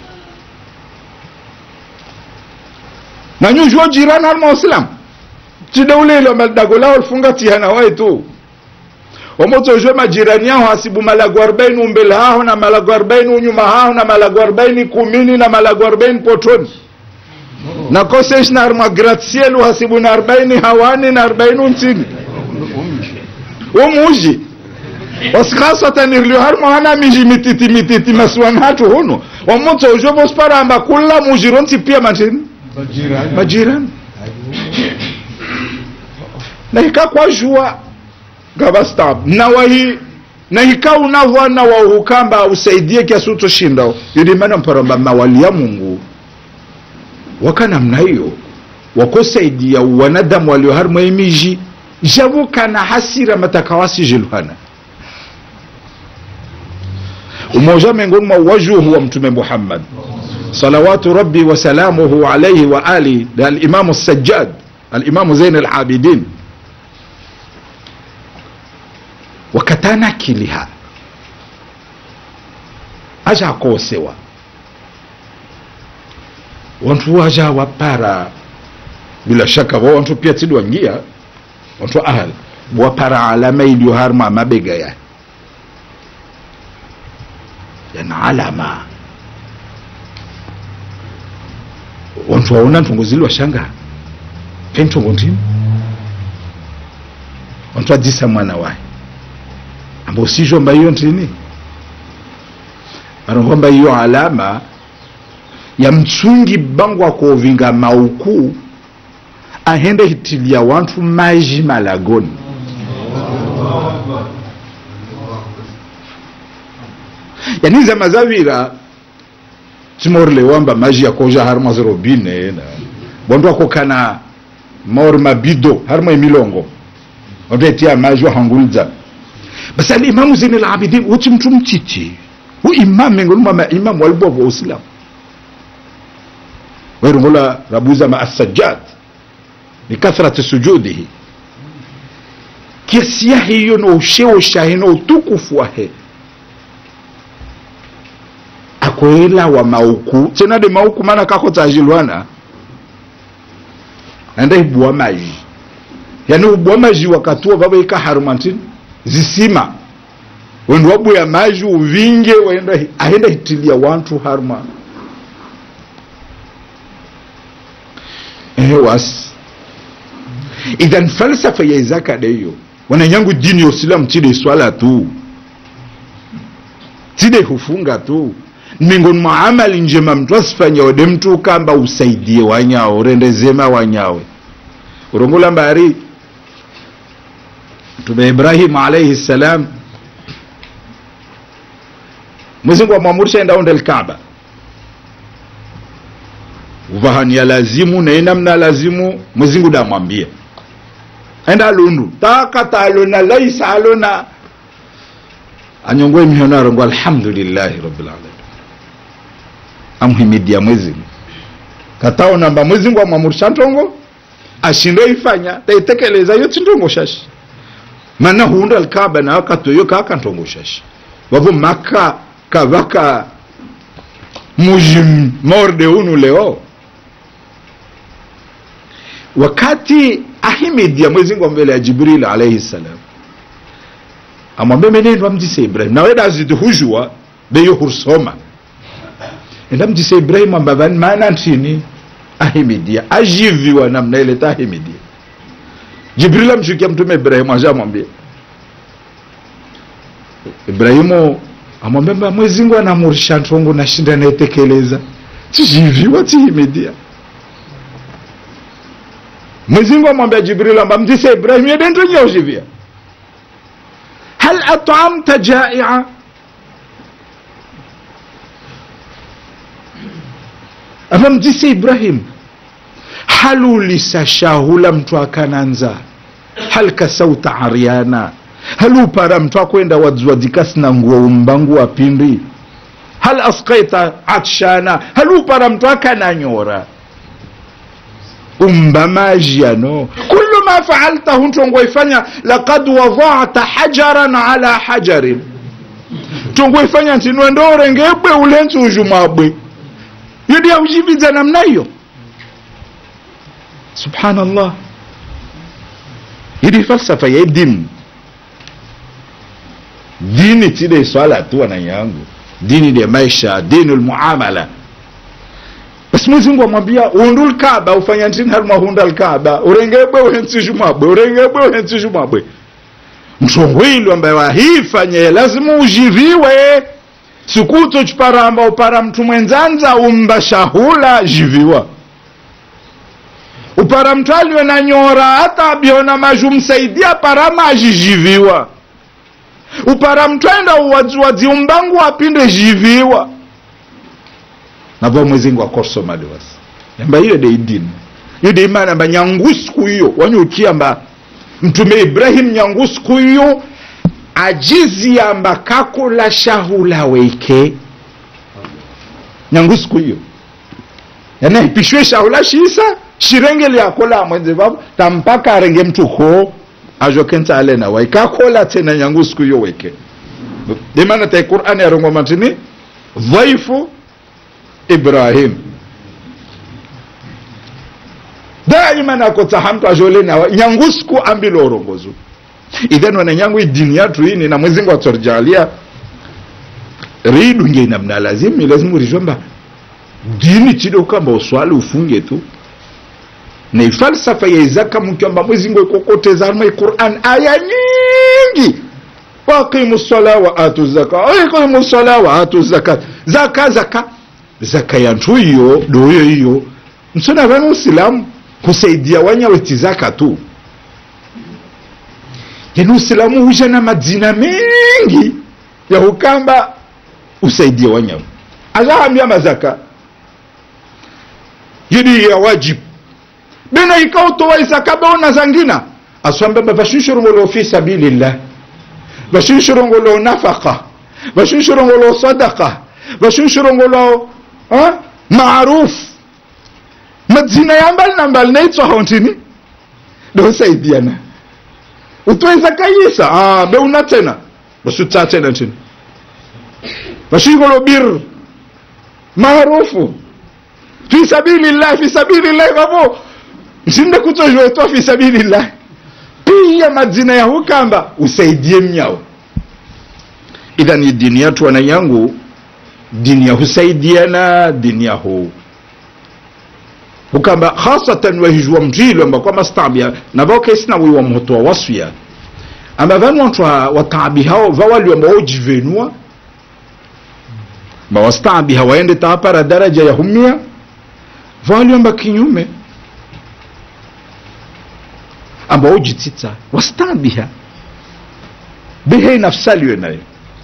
nanyujuo jirani harma uislamu chideulilo maldagola olfunga tihana wai tu omotojwe majirani yao hasibu malago arobaini umbele haho na malago arobaini unyuma haho na malago arobaini kumini na malago arobaini potoni na kosesh na arma gratiel uhasibu na arobaini hawani na arobaini untini umuji wasikhasatanirlio harimo hana miji mititi mititi masuan hatu huno omotojwe bosparamba kula mujironti pia matini majirani na hikakwajua gavastab na wahi na hika unavwana wauhukamba usaidie kiasi utoshindao yudimana mparamba mawali ya mungu waka namna hiyo wakosaidia wanadamu walio harimo emiji javukana hasira matakawasi jiluhana umoja miongoni mwa wajuhu wa mtume muhammad salawatu rabbi wasalamuhu alaihi wa ali alimamu sajjad alimamu zain alabidin wakatanakiliha aja akosewa wantu waja wapara bila shaka wa wantu pia tidi wangia wantu ahal wapara alama iliyo harma mabega ya yana alama wantu waona ntongo zili washanga pentongo ntini wantu adzisa mwana waye ambao sijomba hiyo ntini vanongomba hiyo alama ya mtsungi bangwa kovinga mauku ahende hitilia wantu maji malagoni yani zama zavira timorle wamba maji yakoja harimo zirobine na wantu akokana maori mabido harimo emilongo wantu etia maji wahangulza basi alimamu zini labidin uti mtu mtiti hu imam miongoni mwa maimamu walibwa wa uislamu wairungola rabuza ma assajjad likathrati sujudihi kiasi yahe hiyo no usheo shahe no utukufu wahe akoela wa mauku tena de mauku mana kako tajilwana anda ibua maji yani ubua maji wakati wa baba ika harumantini zisima wendu wabuya maji uvinge waenda ahenda hitilia wantu harma ehe wasi idhan falsafa ya izaka deyo wananyangu dini ya usilamu tide swala tu tide hufunga tu miongoni mwa amali njema mtu asifanya ode mtu kamba usaidie wanyawe urendezema wanyawe urongola mbari mtume ibrahimu alaihi salam mwezingu amwamurisha enda onde lkaba uvahania lazimu nainamna lazimu mwezingu damwambia enda lundu takata alona laisa alona anyongoe mihono arongo alhamdulillahi rabbil alamin amhimidia mwezingu kataonamba mwezingu amwamurisha ntongo ashinde ifanya taitekeleza yo tintongo shashi mana huunda alkaba na akatoyo kaka ntongo shashi wavo maka kavaka mujim morde unu leo wakati ahimidia mwezingu mbele ya jibril alaihi salam amwambia menendwa mjise ibrahim naweda azidi hujua beyo hursoma enda mjise ibrahim ambavani maana ntini ahimidia ajiviwa namna ile tahimidia jibril amshukia mtume ibrahimu ashamwambia ibrahimu amwambia mba mwezingu anamurisha ntongo nashinda naitekeleza tijiviwa tihimidia mwezingu amwambia jibril amba mjise ibrahim yedentonye ujivia hal atamta jaia amba mjise ibrahim halulisa shahula mtu akananza hal kasauta ariana halupara mtu akwenda wadzwadzikasi na nguo umbangu wa pindi hal askaita atshana halupara mtu akananyora umba majiano kullu ma faaltahu ntongoifanya lakad wadata hajaran ala hajarin tongoifanya ntinwendorengebwe ulenzi ujumabwe yodi aujividza namna hiyo subhanallah hili falsafa ya dini dini tile swala tu wananyangu dini de maisha dini lmuamala basi mwezi mungu amwambia undu lkaba ufanya ntini halumahunda lkaba urengebwe uhensishumabwe urengebwe uhensishumabwe mtongwilu ambaye wahifanye lazima ujiviwe sikuto chiparamba upara mtu mwenzanza umba shahula jiviwa upara mtu aliwe na nyora hata abiona maju msaidia parama ajijiviwa upara mtu aenda uwadziwadzi umbangu apinde jiviwa navo mwezingu akosomali wasi yamba hiyo de idini hiyo de imani amba nyangu siku hiyo wanyukiamba mtume ibrahim nyangu siku hiyo ajizi amba kakula shahula weike nyangu siku hiyo yana ipishwe shahula shisa shirenge lyakola mwenze vavo tampaka arenge mtu ko ajokenta alena waikakola tena nyangu siku hiyo weke demana tai qur'ani arongo matini dhaifu ibrahim daima nakota hamtu ajolena nyangu siku ambilo orongozo idhan wana nyangu idini yatu ini na mwezingu atorjalia ridunge namna lazimi lazima urijomba dini chido kamba uswali ufunge tu na ifalsafa ya izaka mkiamba mwezingu ikokoteza harma quran aya nyingi waqimu sala wa atu zaka waqimu sala wa atu zakat zaka zaka zaka yantu hiyo doyo hiyo msona vana usilamu kusaidia wanyaweti zaka tu yani usilamu huja na madzina mengi ya hukamba usaidie wanyawe azaambia mazaka yidi ya wajibu bena ikautowa isaka beona zangina aswambamba vashunshurungolo fi sabilillah vashunshurungolo nafaka vashunshurungolo sadaka vashunshurungolo maruf madzina ya mbali na mbali naitswa hontini dosaidiana utweza kayisa ah, beuna tena basutsa tena tini vashingolo bir maarufu fi sabilillah fi sabilillah vavo nsinde kutojwetwa fi sabilillah pi hiya madzina ya hukamba usaidie mnyao idhan ni dini yatu wana yangu dini ya husaidiana dini ya hu hukamba khasatan wahijwa mjilo amba kwa mastabia na bao kesina wiwa mhoto wa waswia amba vanu wantu wa- wataabi hao vawali amba ojivenua ma wastaabi hawaende taapara daraja ya humia vawali amba kinyume amba ojitita wastaabiha behe nafsaliwe nayo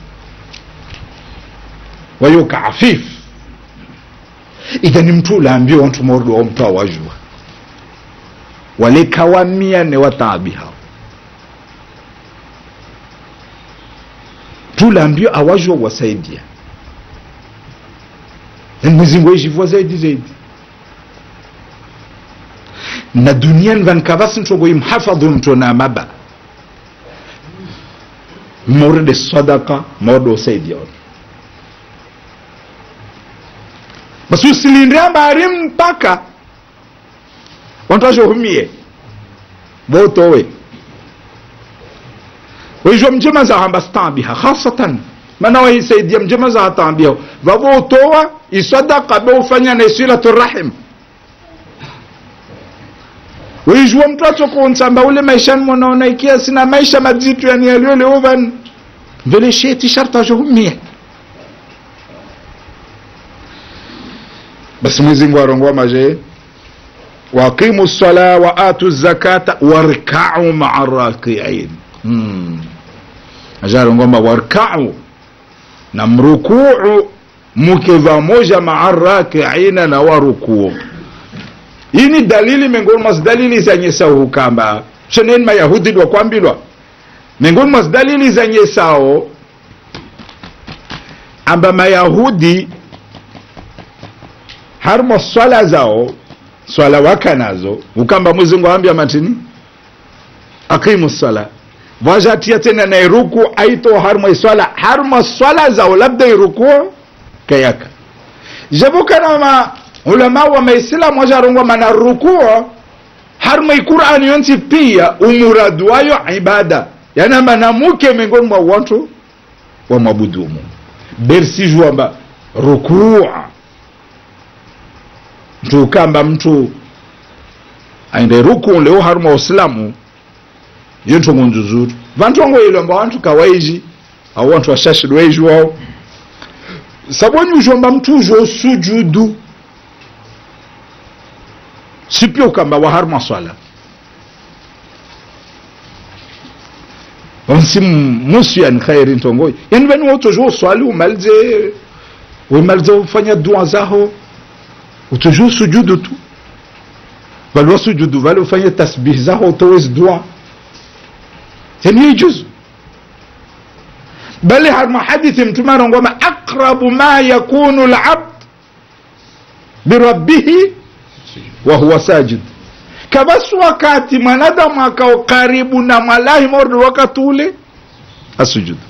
wayoka afif idhani mtu ulaambiwa wantu mordo wa mtu awajua wale kawamia ne wataabi hao tulaambiwa awajwa wasaidia na mwezingu ejivua zaidi zaidi na duniani vankavasi ntogo imhafadhu mtu na maba morde sadaka morde usaidia watu basi usilinde habari mpaka wantu washohumie votowe waijwa mjema za hamba stabiha khasatan mana waisaidia mjema za hatambiha vavotowa isadaka be ufanya na isilatu rahim waijwa mtu atsokunsamba ule maishani mwanaona ikia sina maisha madzitu yani yalioleuvan vele sheti sharta washohumie basi mwezingu arongoa maje waqimu lsala wa atu zakata warkau maa rakiin hmm. ajarongomba warkau na mrukuu muke vamoja maa rakiina na warukuu hii ni dalili miongoni mwa dalili zenye sau kamba sheneni mayahudi lwakwambilwa miongoni mwa dalili zenye sao amba mayahudi harimo swala zao swala waka nazo ukamba mwezingu awambia matini aqimu swala vajatia tena na iruku aito harimo iswala harimo swala zao labda iruku kayaka jabukana ma ulama wa maislamu wajarongwa mana rukuo harimo iqurani yonti pia umuradu wayo ibada yani amba namuke miongoni mwa watu wa mwabudumu bersijwamba rukua mtu ukamba mtu aende ruku leo haruma waislamu iyo ntongo nzuzuru vantu wango ilomba wantu kawaiji au wantu washashid waiji wao saboni ujomba mtu ujo sujudu sipio ukamba waharuma swala onsi musu yani khairi ntongo yani vani wotojo uswali umalize umalize ufanya dua zaho utojua sujudu tu bali wasujudu vale ufanye tasbih zaho utowezi dua yani yajuzu bali harma hadithi mtume arongoma aqrabu ma yakunu labd birabbihi wa huwa sajid kabasi wakati mwanadamu akao karibu na mwalahi mordi wakati ule asujudu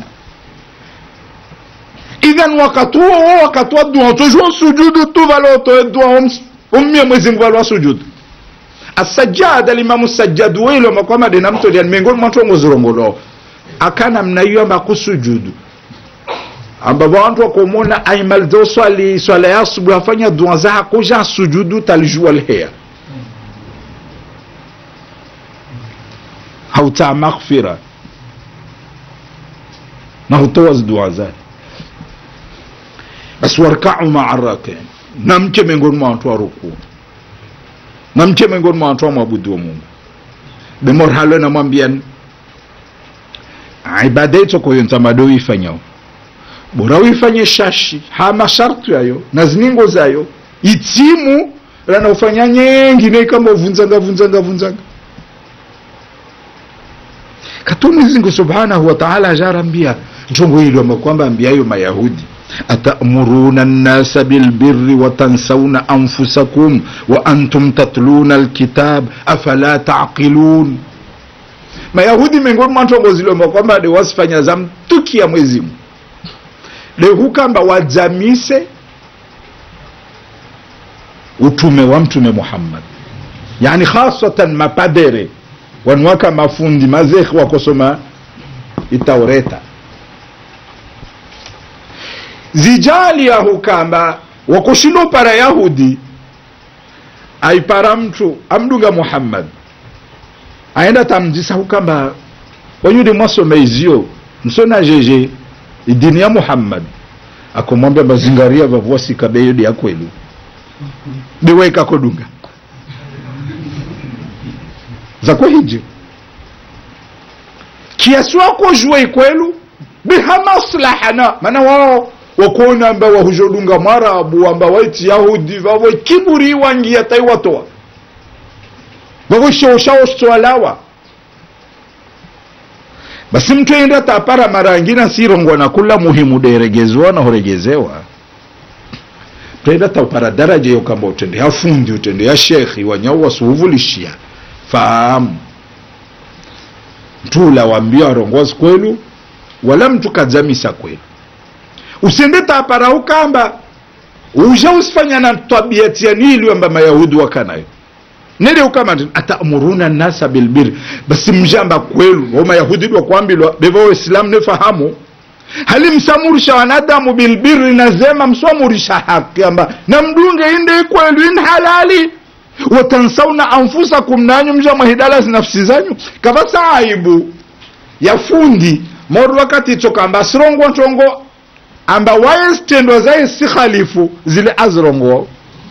idhan wakati huo huo wakati wa dua utojua sujudu tu vale utoe dua ummie mwezi mungu valwa sujudu asajad alimamu sajad wilo makwamade na mtolian miongoni mwa watu ngozirongolo akana mnaiyo amba kusujudu amba vantu wakomona aimaliza swali swala ya asubuhi afanya dua za hakuja sujudu talijua lheya hauta maghfira na hutoa dua zake basi warkau maa rakin na mche miongoni mwa watu wa rukuu na mche miongoni mwa watu wa mwabudu wa mungu bemor halo namwambian ibada ito koyo ntamado uifanyao bora uifanye shashi ha mashartu yayo na ziningo zayo itimu rana ufanya nyengine kama uvunzanga vunzanga vunzanga katu mwezingu subhanahu wa ta'ala ajarambia ntongo hilo kwamba ambiayo mayahudi atamuruna nnasa bilbirri watansauna anfusakum wa antum tatluna alkitab afala taqilun mayahudi miongoni mwa ntongo zilomba kwamba de wasifanya za mtuki ya mwezimu de hukamba wajamise utume wa mtume muhammad yani khasatan mapadere wanwaka mafundi mazekhi wakosoma itaureta zijali yahu kamba wakushindo para yahudi aipara mtu amdunga muhammad aenda tamjisa hukamba wanyudi mwasoma izio msona jeje idini ya muhammad akomwambia mazingaria vavuasika beyodi ya kwelu biwaikakodunga zakwe hije kiasi wako jua ikwelu biha maslahana mana wao wakuona amba wahujodunga mwarabu amba waiti yahudi vavo kiburi wangia taiwatoa vavoshoushaostwalawa basi mtu enda tapara mara angina sirongwa na kula muhimu deregezewa na horegezewa twaenda taupara daraja yo kamba utende hafundi utende ya shekhi wanyau wasuhuvulishia fahamu mtula wambia warongozi kwelu wala mtu kadzamisa kwelu usende tapara ukamba uja usifanya na tabiati ya nili amba mayahudi wakanayo nele ukama atamuruna nasa bilbiri basi mjamba kwelu wa mayahudi wakwambilwa beva waislamu nefahamu hali msamurisha wanadamu bilbiri nazema mswamurisha haki amba na mdunge inde kwelu in halali watansauna anfusakum nanyu mja mwahidala zinafsi zanyu kavasa aibu ya fundi modu wakati chokamba asirongo ntongo amba waye zitendwa zaye si khalifu zile azirongo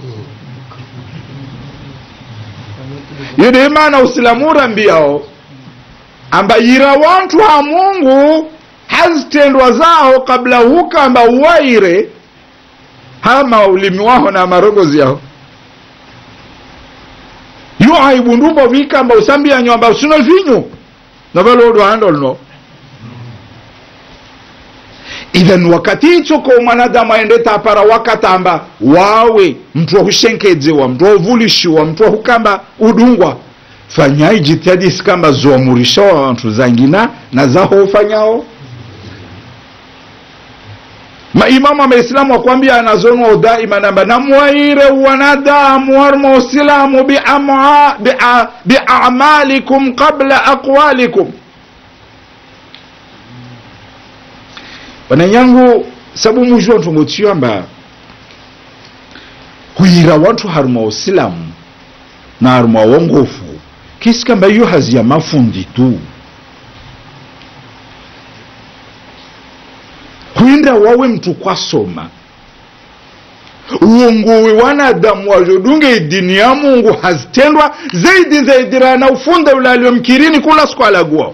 yudi imana usilamu urambiao amba yira wantu ha mungu hazitendwa zao kabla hukamba uwaire hama ulimi waho na marogozi yao yo aibu ndumbo vikamba usambia nyomba usino vinyu novalodo handolno idhan wakati hicho ko mwanadamu aende tapara wakatamba wawe mtu wahushenkedzewa mtu wahuvulishiwa mtu wahukamba udungwa fanyai jitihadi isikamba zoamurisha wa wantu zangina na zaho ufanyao maimamu amaislamu wakwambia anazonwa daima namba namwaire wanadamu warmo usilamu biamalikum qabla aqwalikum wananyangu sabu mujua ntongotiamba huyira wantu haruma usilamu na haruma wongofu kisi kamba iyo hazi ya mafundi tu kwenda wawe mtu kwasoma uongowe wanadamu wazhodunge idini ya mungu hazitendwa zaidi zaidirana ufunde ulalio mkirini kula siku alagwao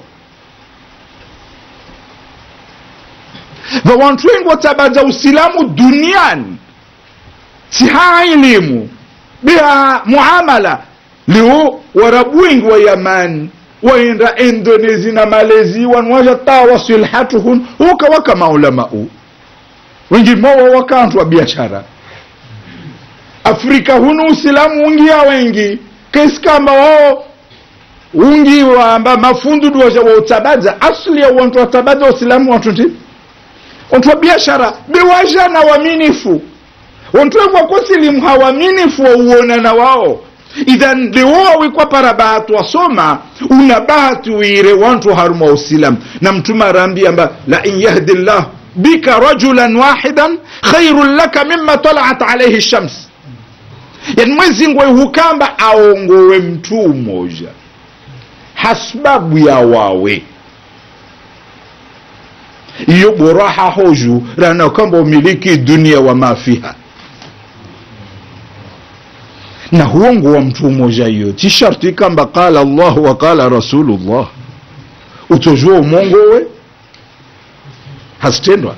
vawantu wengi watabaza usilamu duniani siha elimu biha muamala leo warabu wengi wa yamani waenda indonesi na malezi wanwaja tawa silhatuhun ukawaka maulamau wengi mowa wakantu wa biashara afrika hunu usilamu ungia wengi kesikamba wao ungi wamba mafundu duwaja wa utabaza asli ya wantu watabaza usilamu wantu ndi wantu wa biashara biwaja na waminifu wantu wekwa kusilimu hawaminifu wauona na wao idhan liwowawikwa para bahati wasoma una bahati wire wantu haruma usilam na mtume arambi amba la in yahdi llah bika rajulan wahidan khairun laka mima talaat alaihi shams yani mwezi ngwe hukamba aongowe mtu mmoja hasbabu ya wawe iyo boraha hoju rana kwamba umiliki dunia wa mafiha na huongo wa mtu mmoja hiyo ti sharti kamba qala Allah wa qala rasulullah utojua umongo we hasitendwa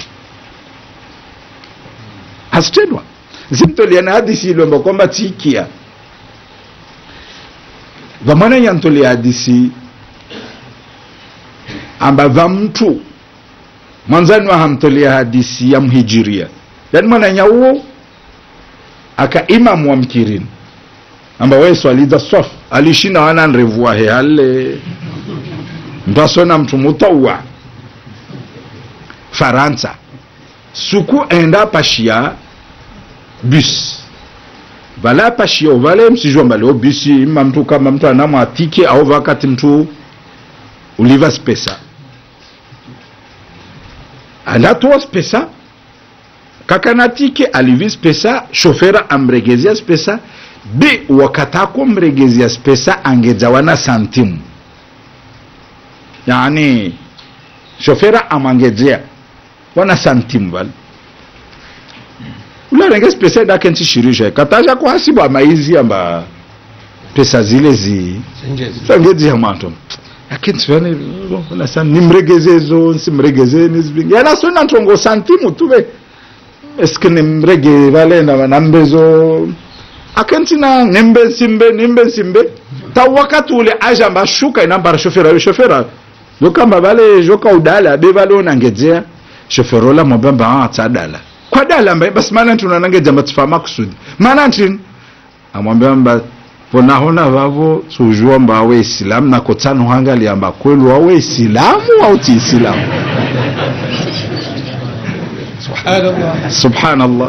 hasitendwa zimtoliana hadisi ilomba kwamba tikia vamwana nyantolia hadisi amba va mtu mwanzani wa hamtolia hadisi ya mhijiria yani mwana nyauo aka imamu wa mkirini amba wesu aliza swaf alishina wana nrevu wahe hale mtasona mtu mutawa faransa suku enda pashia bus vala pashio vale msijua mbale obisi ima mtu kama mtu anamwa atike au wakati mtu uliva spesa anatoa spesa kakanatike alivi spesa shofera amregezia spesa be wakatako mregezia spesa angejawana santimu yani shofera amangejea wana santimu vale ularenge spesa dake ntishirisha kataja kuhasibu amaizi amba pesa zile zi sangedzia mwanto lakini sivani nasa nimregezezo nsimregeze nizvingi yana sona ntongo santimu tuve eske nimrege valenda vanambezo akentina nimbe nsimbe nimbe nsimbe ta wakati ule aja mba shuka inambara shofera yo shofera zokamba vale joka udala be vale onangedzea shofera ola mobamba ah tsadala kwa dala mba basi maana tunanangeja mba tifama kusudi maana ntini amwambia mba ponahona vavo sujua mba awe isilamu na kotsano hangali amba kwelu awe isilamu au ti isilamu subhanallah subhanallah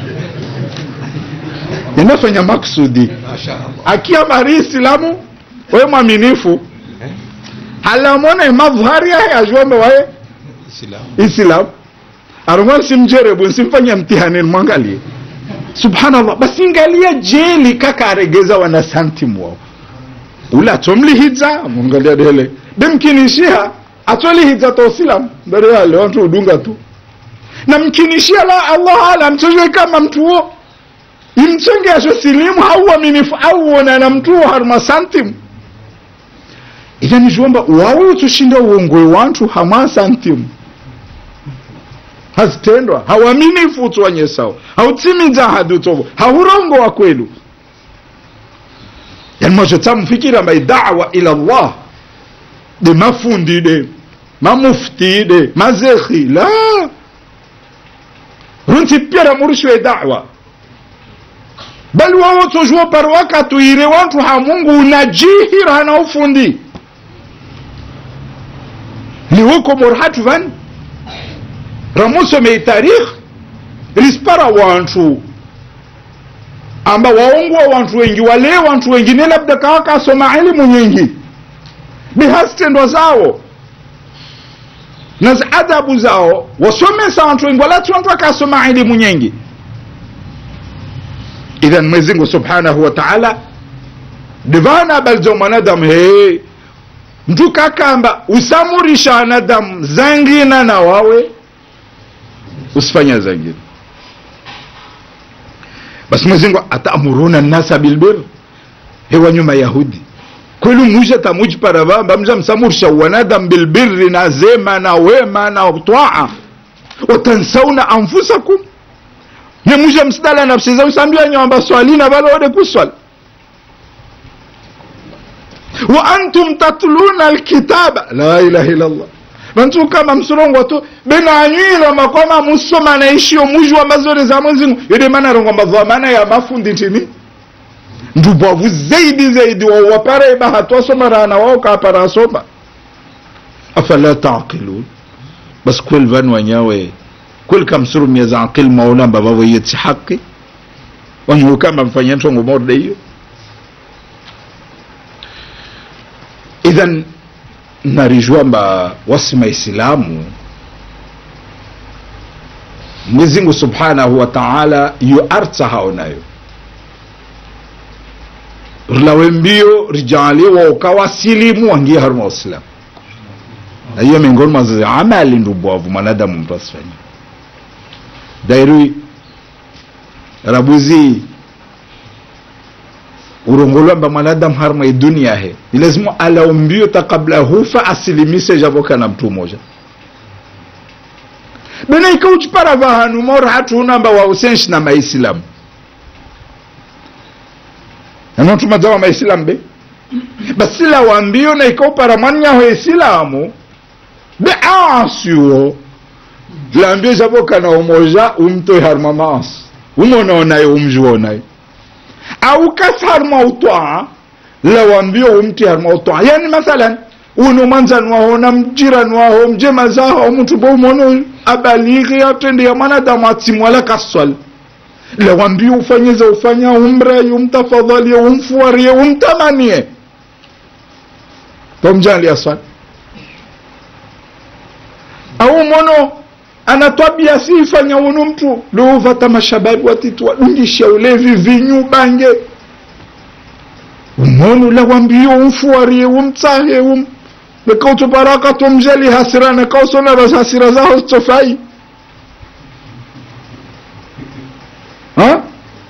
inafanya maksudi mashaallah akiwa mari isilamu we mwaminifu halamona madhari yahe ajuombe waye islam islam arongwa nsimjerebu nsimfanya mtihani mwangalie subhanallah basi ingalia jeli kaka aregeza wana santimu wao ula atomlihidza mungalia dele demkinishia atolihidza to islam mbere yale watu udunga tu na mkinishia la allah ala mchojwe kama mtu huo imchenge asho silimu hauaminifu auona na mtu huo harma santimu ila nijuomba wawe utushinda uongwe wantu hamwa santimu hazitendwa hawaminifu utwanye sawa hautimiza ahadi utovo haurongo wa kwelu yani mwacho tamfikira mbai dawa ila allah de mafundi de mamufti de mazekhi la runti pyara murishwe dawa bali wawo tojuo par wakatu ire wantu ha mungu unajihira hana ufundi liwoko morhatu vani ramusomei tarikh rispara wantu amba waongwa wantu wengi wale wantu wengine labda kawa kasoma elimu nyingi bihasitendo zao na za adabu zao wasomesa wantu wengi walati wantu akasoma elimu nyingi idhan mwezingu subhanahu wa taala divana balzo mwanadamu he mtu kakamba usamurisha wanadamu zangina na wawe usifanya zangine basi mwezingu atamuruna nnasa bilbir hewa nyuma yahudi kwelu muja tamujipara vamba mja msamurisha wanadamu bilbirri na zema na wema na twaa watansauna anfusakum nemuja msidala nafsi za usambia nyamba swalina bala ode kuswali wa antum tatluna alkitaba la ilaha illa allah vantu kama msurongo tu benanywila makoma musoma naishio mujwa mazore za mwezingu yode mana rongo madhamana ya mafundi ntini ndubwavu zaidi zaidi wawapara ibaha twasomarana wao kapara asoma afala taqilun bas kwel van wanyawe kwel kamsurumia za aqil maula mbavavo yeti haki wanyu kama mfanya ntongo morde hiyo idhan narijua mba wasima islamu mwezingu subhanahu wa taala yu arta hao nayo rilawe mbio rijaliwa ukawasilimu wangie haruma waislamu na hiyo miongoni mwa amali ndubwavu mwanadamu mtu asifanya dairi rabuzi urongolwamba mwanadamu harma idunia he ni lazima alaombio ta kabla hufa asilimise javoka na mtu moja bena ikauchipara vahanu mora hatunamba wausenshi na maislamu anotumadzawa maislamu be basila wambio na ikaupara mwanyaho isilamu be asiwo lambio javoka na umoja umtoe harma maasi umonaonaye umjuonaye au kasharma utwaa lawambio umti harma utwaa yani mathalan uno mwanzani waho na mjirani waho mjema zaho mtu bo umono abalighi atende ya mwanadamu atimwala kaswal lawambia ufanyize ufanya umrai umtafadhalie umfuarie umtamanie tomjalia swali au mono anatwabia siifanya unu mtu liuvata mashababi watitu wadundisha ulevi vinyu bange umonu lawambia umfuarie umtsahe um nekautuparaka tomjali hasira nekausona bas hasira zaho zitofai ha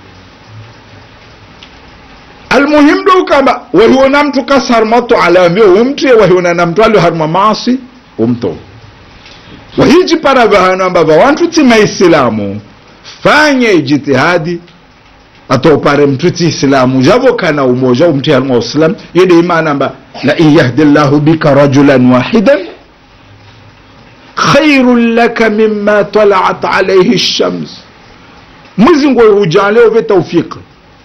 almuhim do kamba wahiona mtu kasarmato alavyo umtie wahiona na mtu alioharma maasi umto wahiji para vahano ambava wantu tima isilamu fanye ijitihadi atopare mtu ti isilamu javo kana umoja umti harma uslam yede imana amba la in yahdi llahu bika rajulan wahidan khairun laka mima talaat alayhi shams mwizingo hujale uve taufiki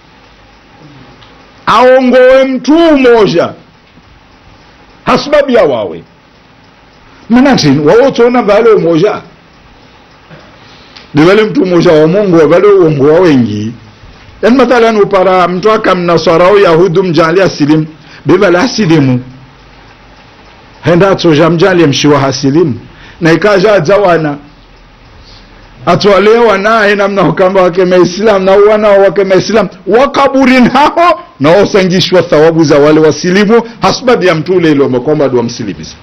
aongowe mtu umoja hasubabu ya wawe manatini wawotsona vale umoja divale mtu umoja wa mungu wavale uongo wa wengi yani mathalan upara mtu akamnaswara au yahudu mjali asilimu bivale asilimu henda atsoja mjali mshiwa hasilimu na ikaja adzawana atwalewa naye namna ukamba wake maislam na wanao wake maislam wakaburini hao na wasangishwa thawabu za wale wasilimu hasbabu ya mtule ilo kwamba ndo wamsilibisa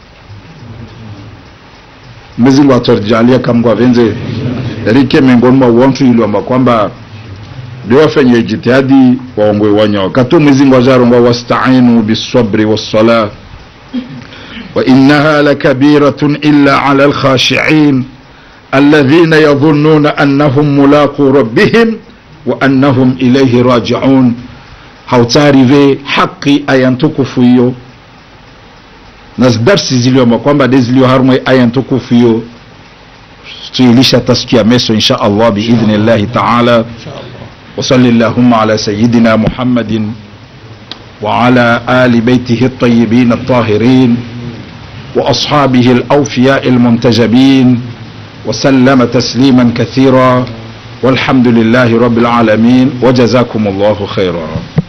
mwezingu atwarjalia kamgwa venze rike miongoni mwa wantu iliomba kwamba ndio wafanye jitihadi waongwe wanya wakati mwezingu ajarongwa wastainu bisabri wassala wa innaha lakabiratun illa ala alkhashiin الذين يظنون أنهم ملاقو ربهم وأنهم إليه راجعون hautarive haki aya ntukufu hiyo na darsi zilioma kwamba de zilioharumwe aya ntukufu hiyo tuilisha tasikia meso insha allah biidhni llahi taala وصل اللهم على سيدنا محمد وعلى آل بيته الطيبين الطاهرين وأصحابه الأوفياء المنتجبين وسلم تسليما كثيرا والحمد لله رب العالمين وجزاكم الله خيرا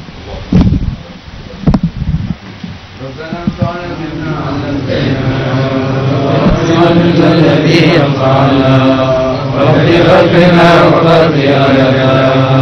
الذي ينفعنا رب غفنا وغفر لنا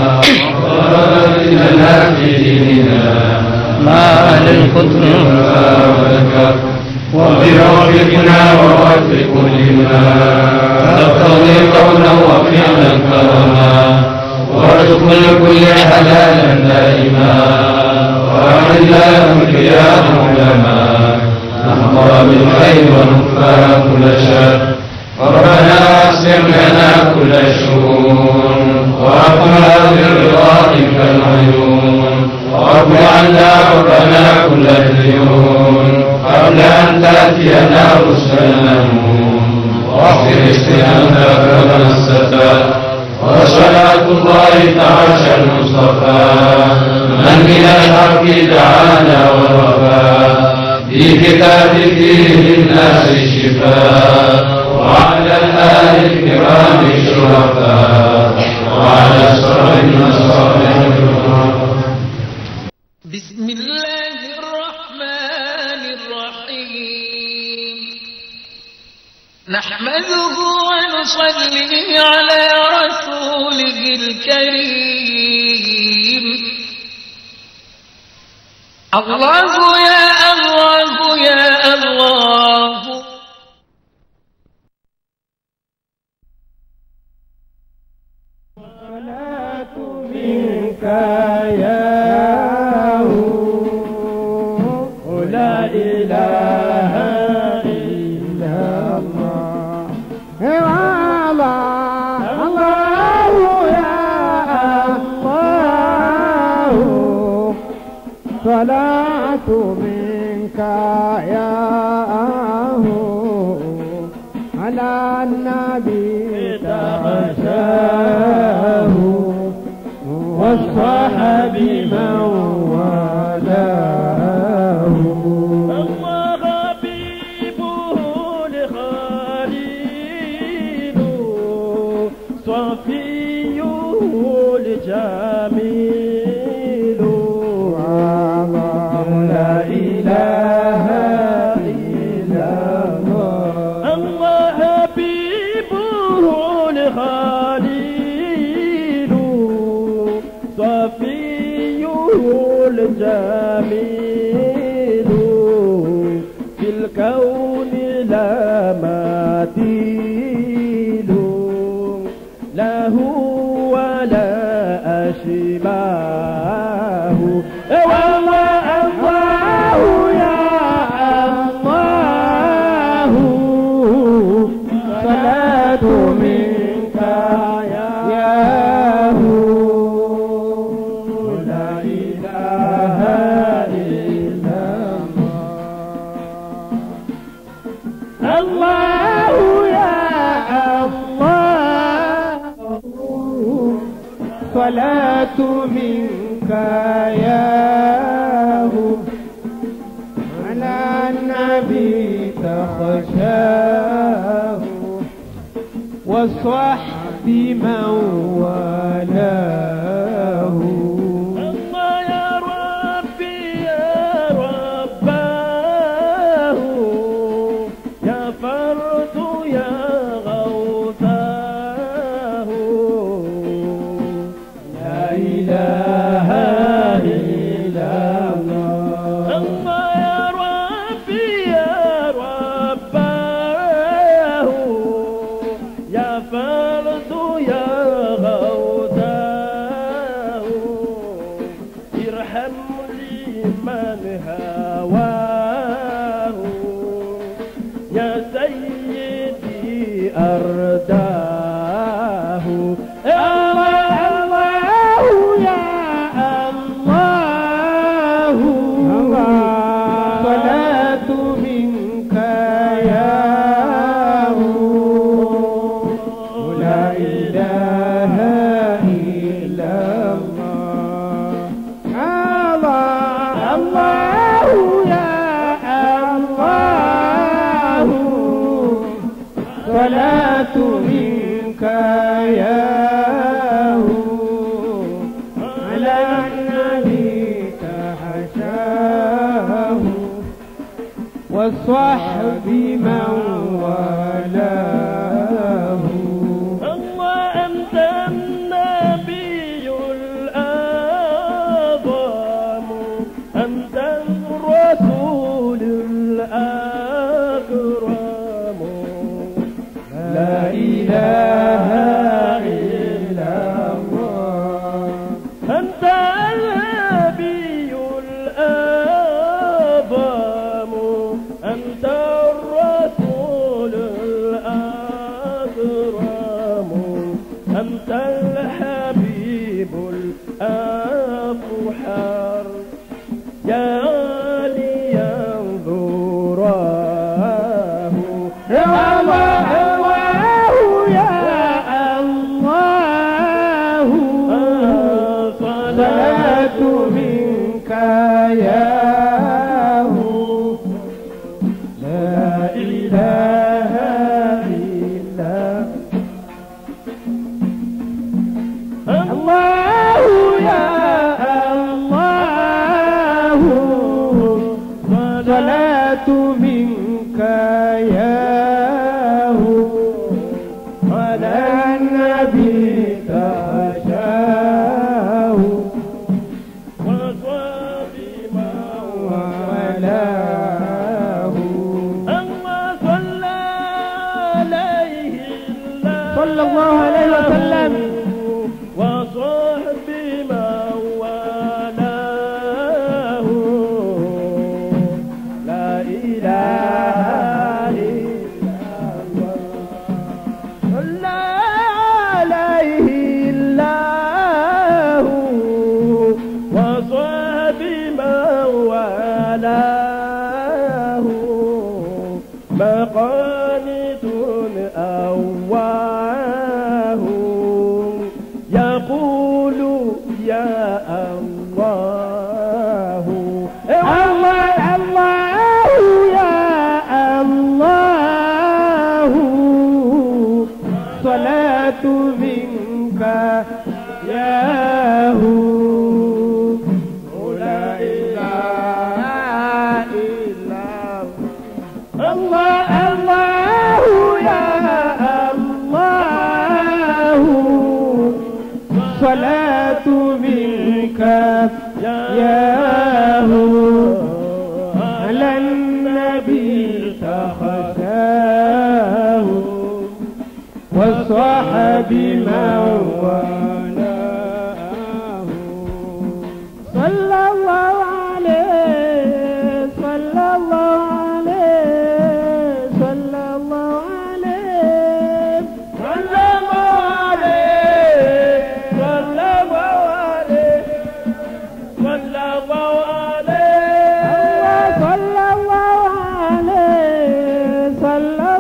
لنا في ديننا ما أهل القدر ولك وبرغبنا ووفق لما تقتضي قولا وفعلا كرما وارزق لكل حلالا دائما وأعنا يا علماء نحضر بالخير ونكفى كل شر ربنا اقسم لنا كل شؤون وأقنا برضاك العيون وارض عنا ربنا كل ديون قبل أن تأتينا رسلنا واغفر استئنافنا الستار وصلاة الله تعالى المصطفى من من الحق دعانا ورفا في كتاب فيه للناس شفاء وعلى الآل الكرام الشرفاء وعلى الصحب الصالح بسم الله الرحمن الرحيم نحمده ونصلي على رسوله الكريم الله يا الله يا الله منك يا لا إله إلا الله الله الله يا الله صلاة منك يا على النبي تغشاه والصحب من والاه الله حبيبه لخليل صفيه الله يا الله صلاة منك يا هو على النبي تخشاه والصحب من والاه الله يا ربي يا رباه يا فرد يا غوثاه لا إله إلا الله الله يا ربي يا رباه يا فرد يا غوثاه ارحم لي من هواه يا سيدي أرداه الله الله يا الله صلاة منك يا لا إله إلا الله الله الله يا الله صلاة منك يا على النبي تحشاه والصحب من والاه الله أنت النبي الأعظم أنت الرسول الأكرم لا إله إلا الله أنت النبي الأعظم أنت الرسول الأكرم أنت الحبيب الأفحر يا لي ينظراه يا الله الله يا الله صلاة منك يا لا إله إلا الله يا الله صلاة منك يا على النبي تخشاه وصاب ما والاه أما صلى عليه الله صلى الله عليه وسلم وصحب من والاه لا إله إلا الله صلى عليه الله وصحب من والاه مقانت أواه يقول يا الله الله الله يا الله صلاة منك يا لا إله إلا الله الله يا الله صلاة منك يا على النبي تخشاه والصحب من والاه صلى الله عليه صلى الله عليه صلى الله عليه صلى الله عليه صلى الله عليه صلى الله عليه صلى الله عليه صلى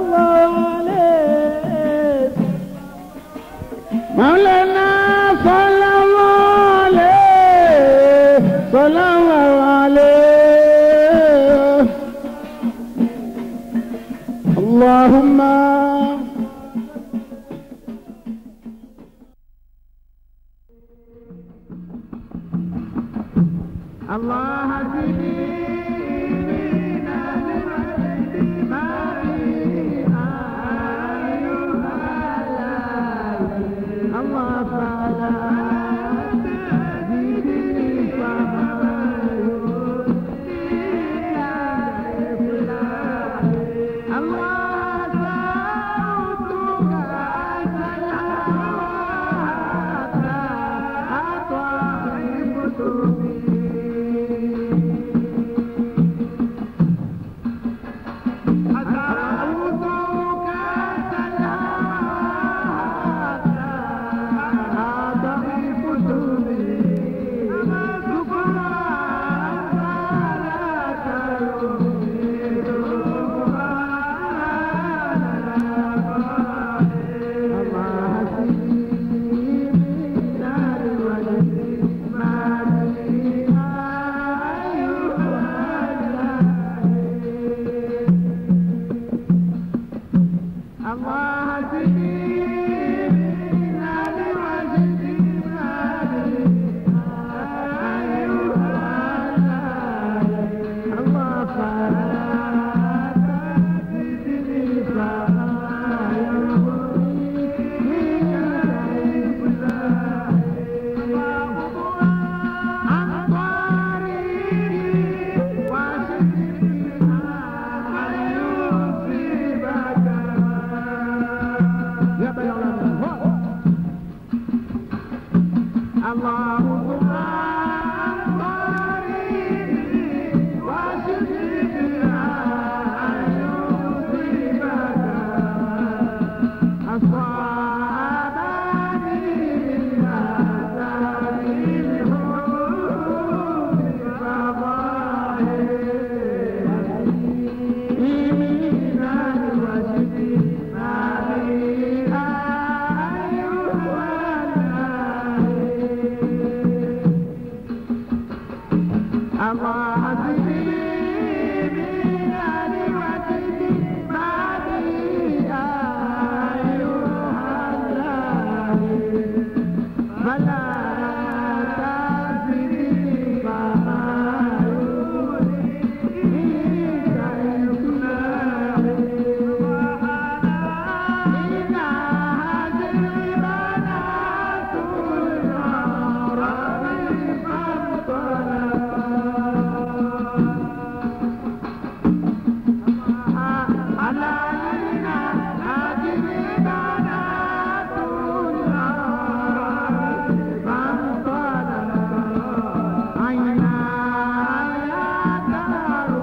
اللهم الله الله فعلا عينا يا دار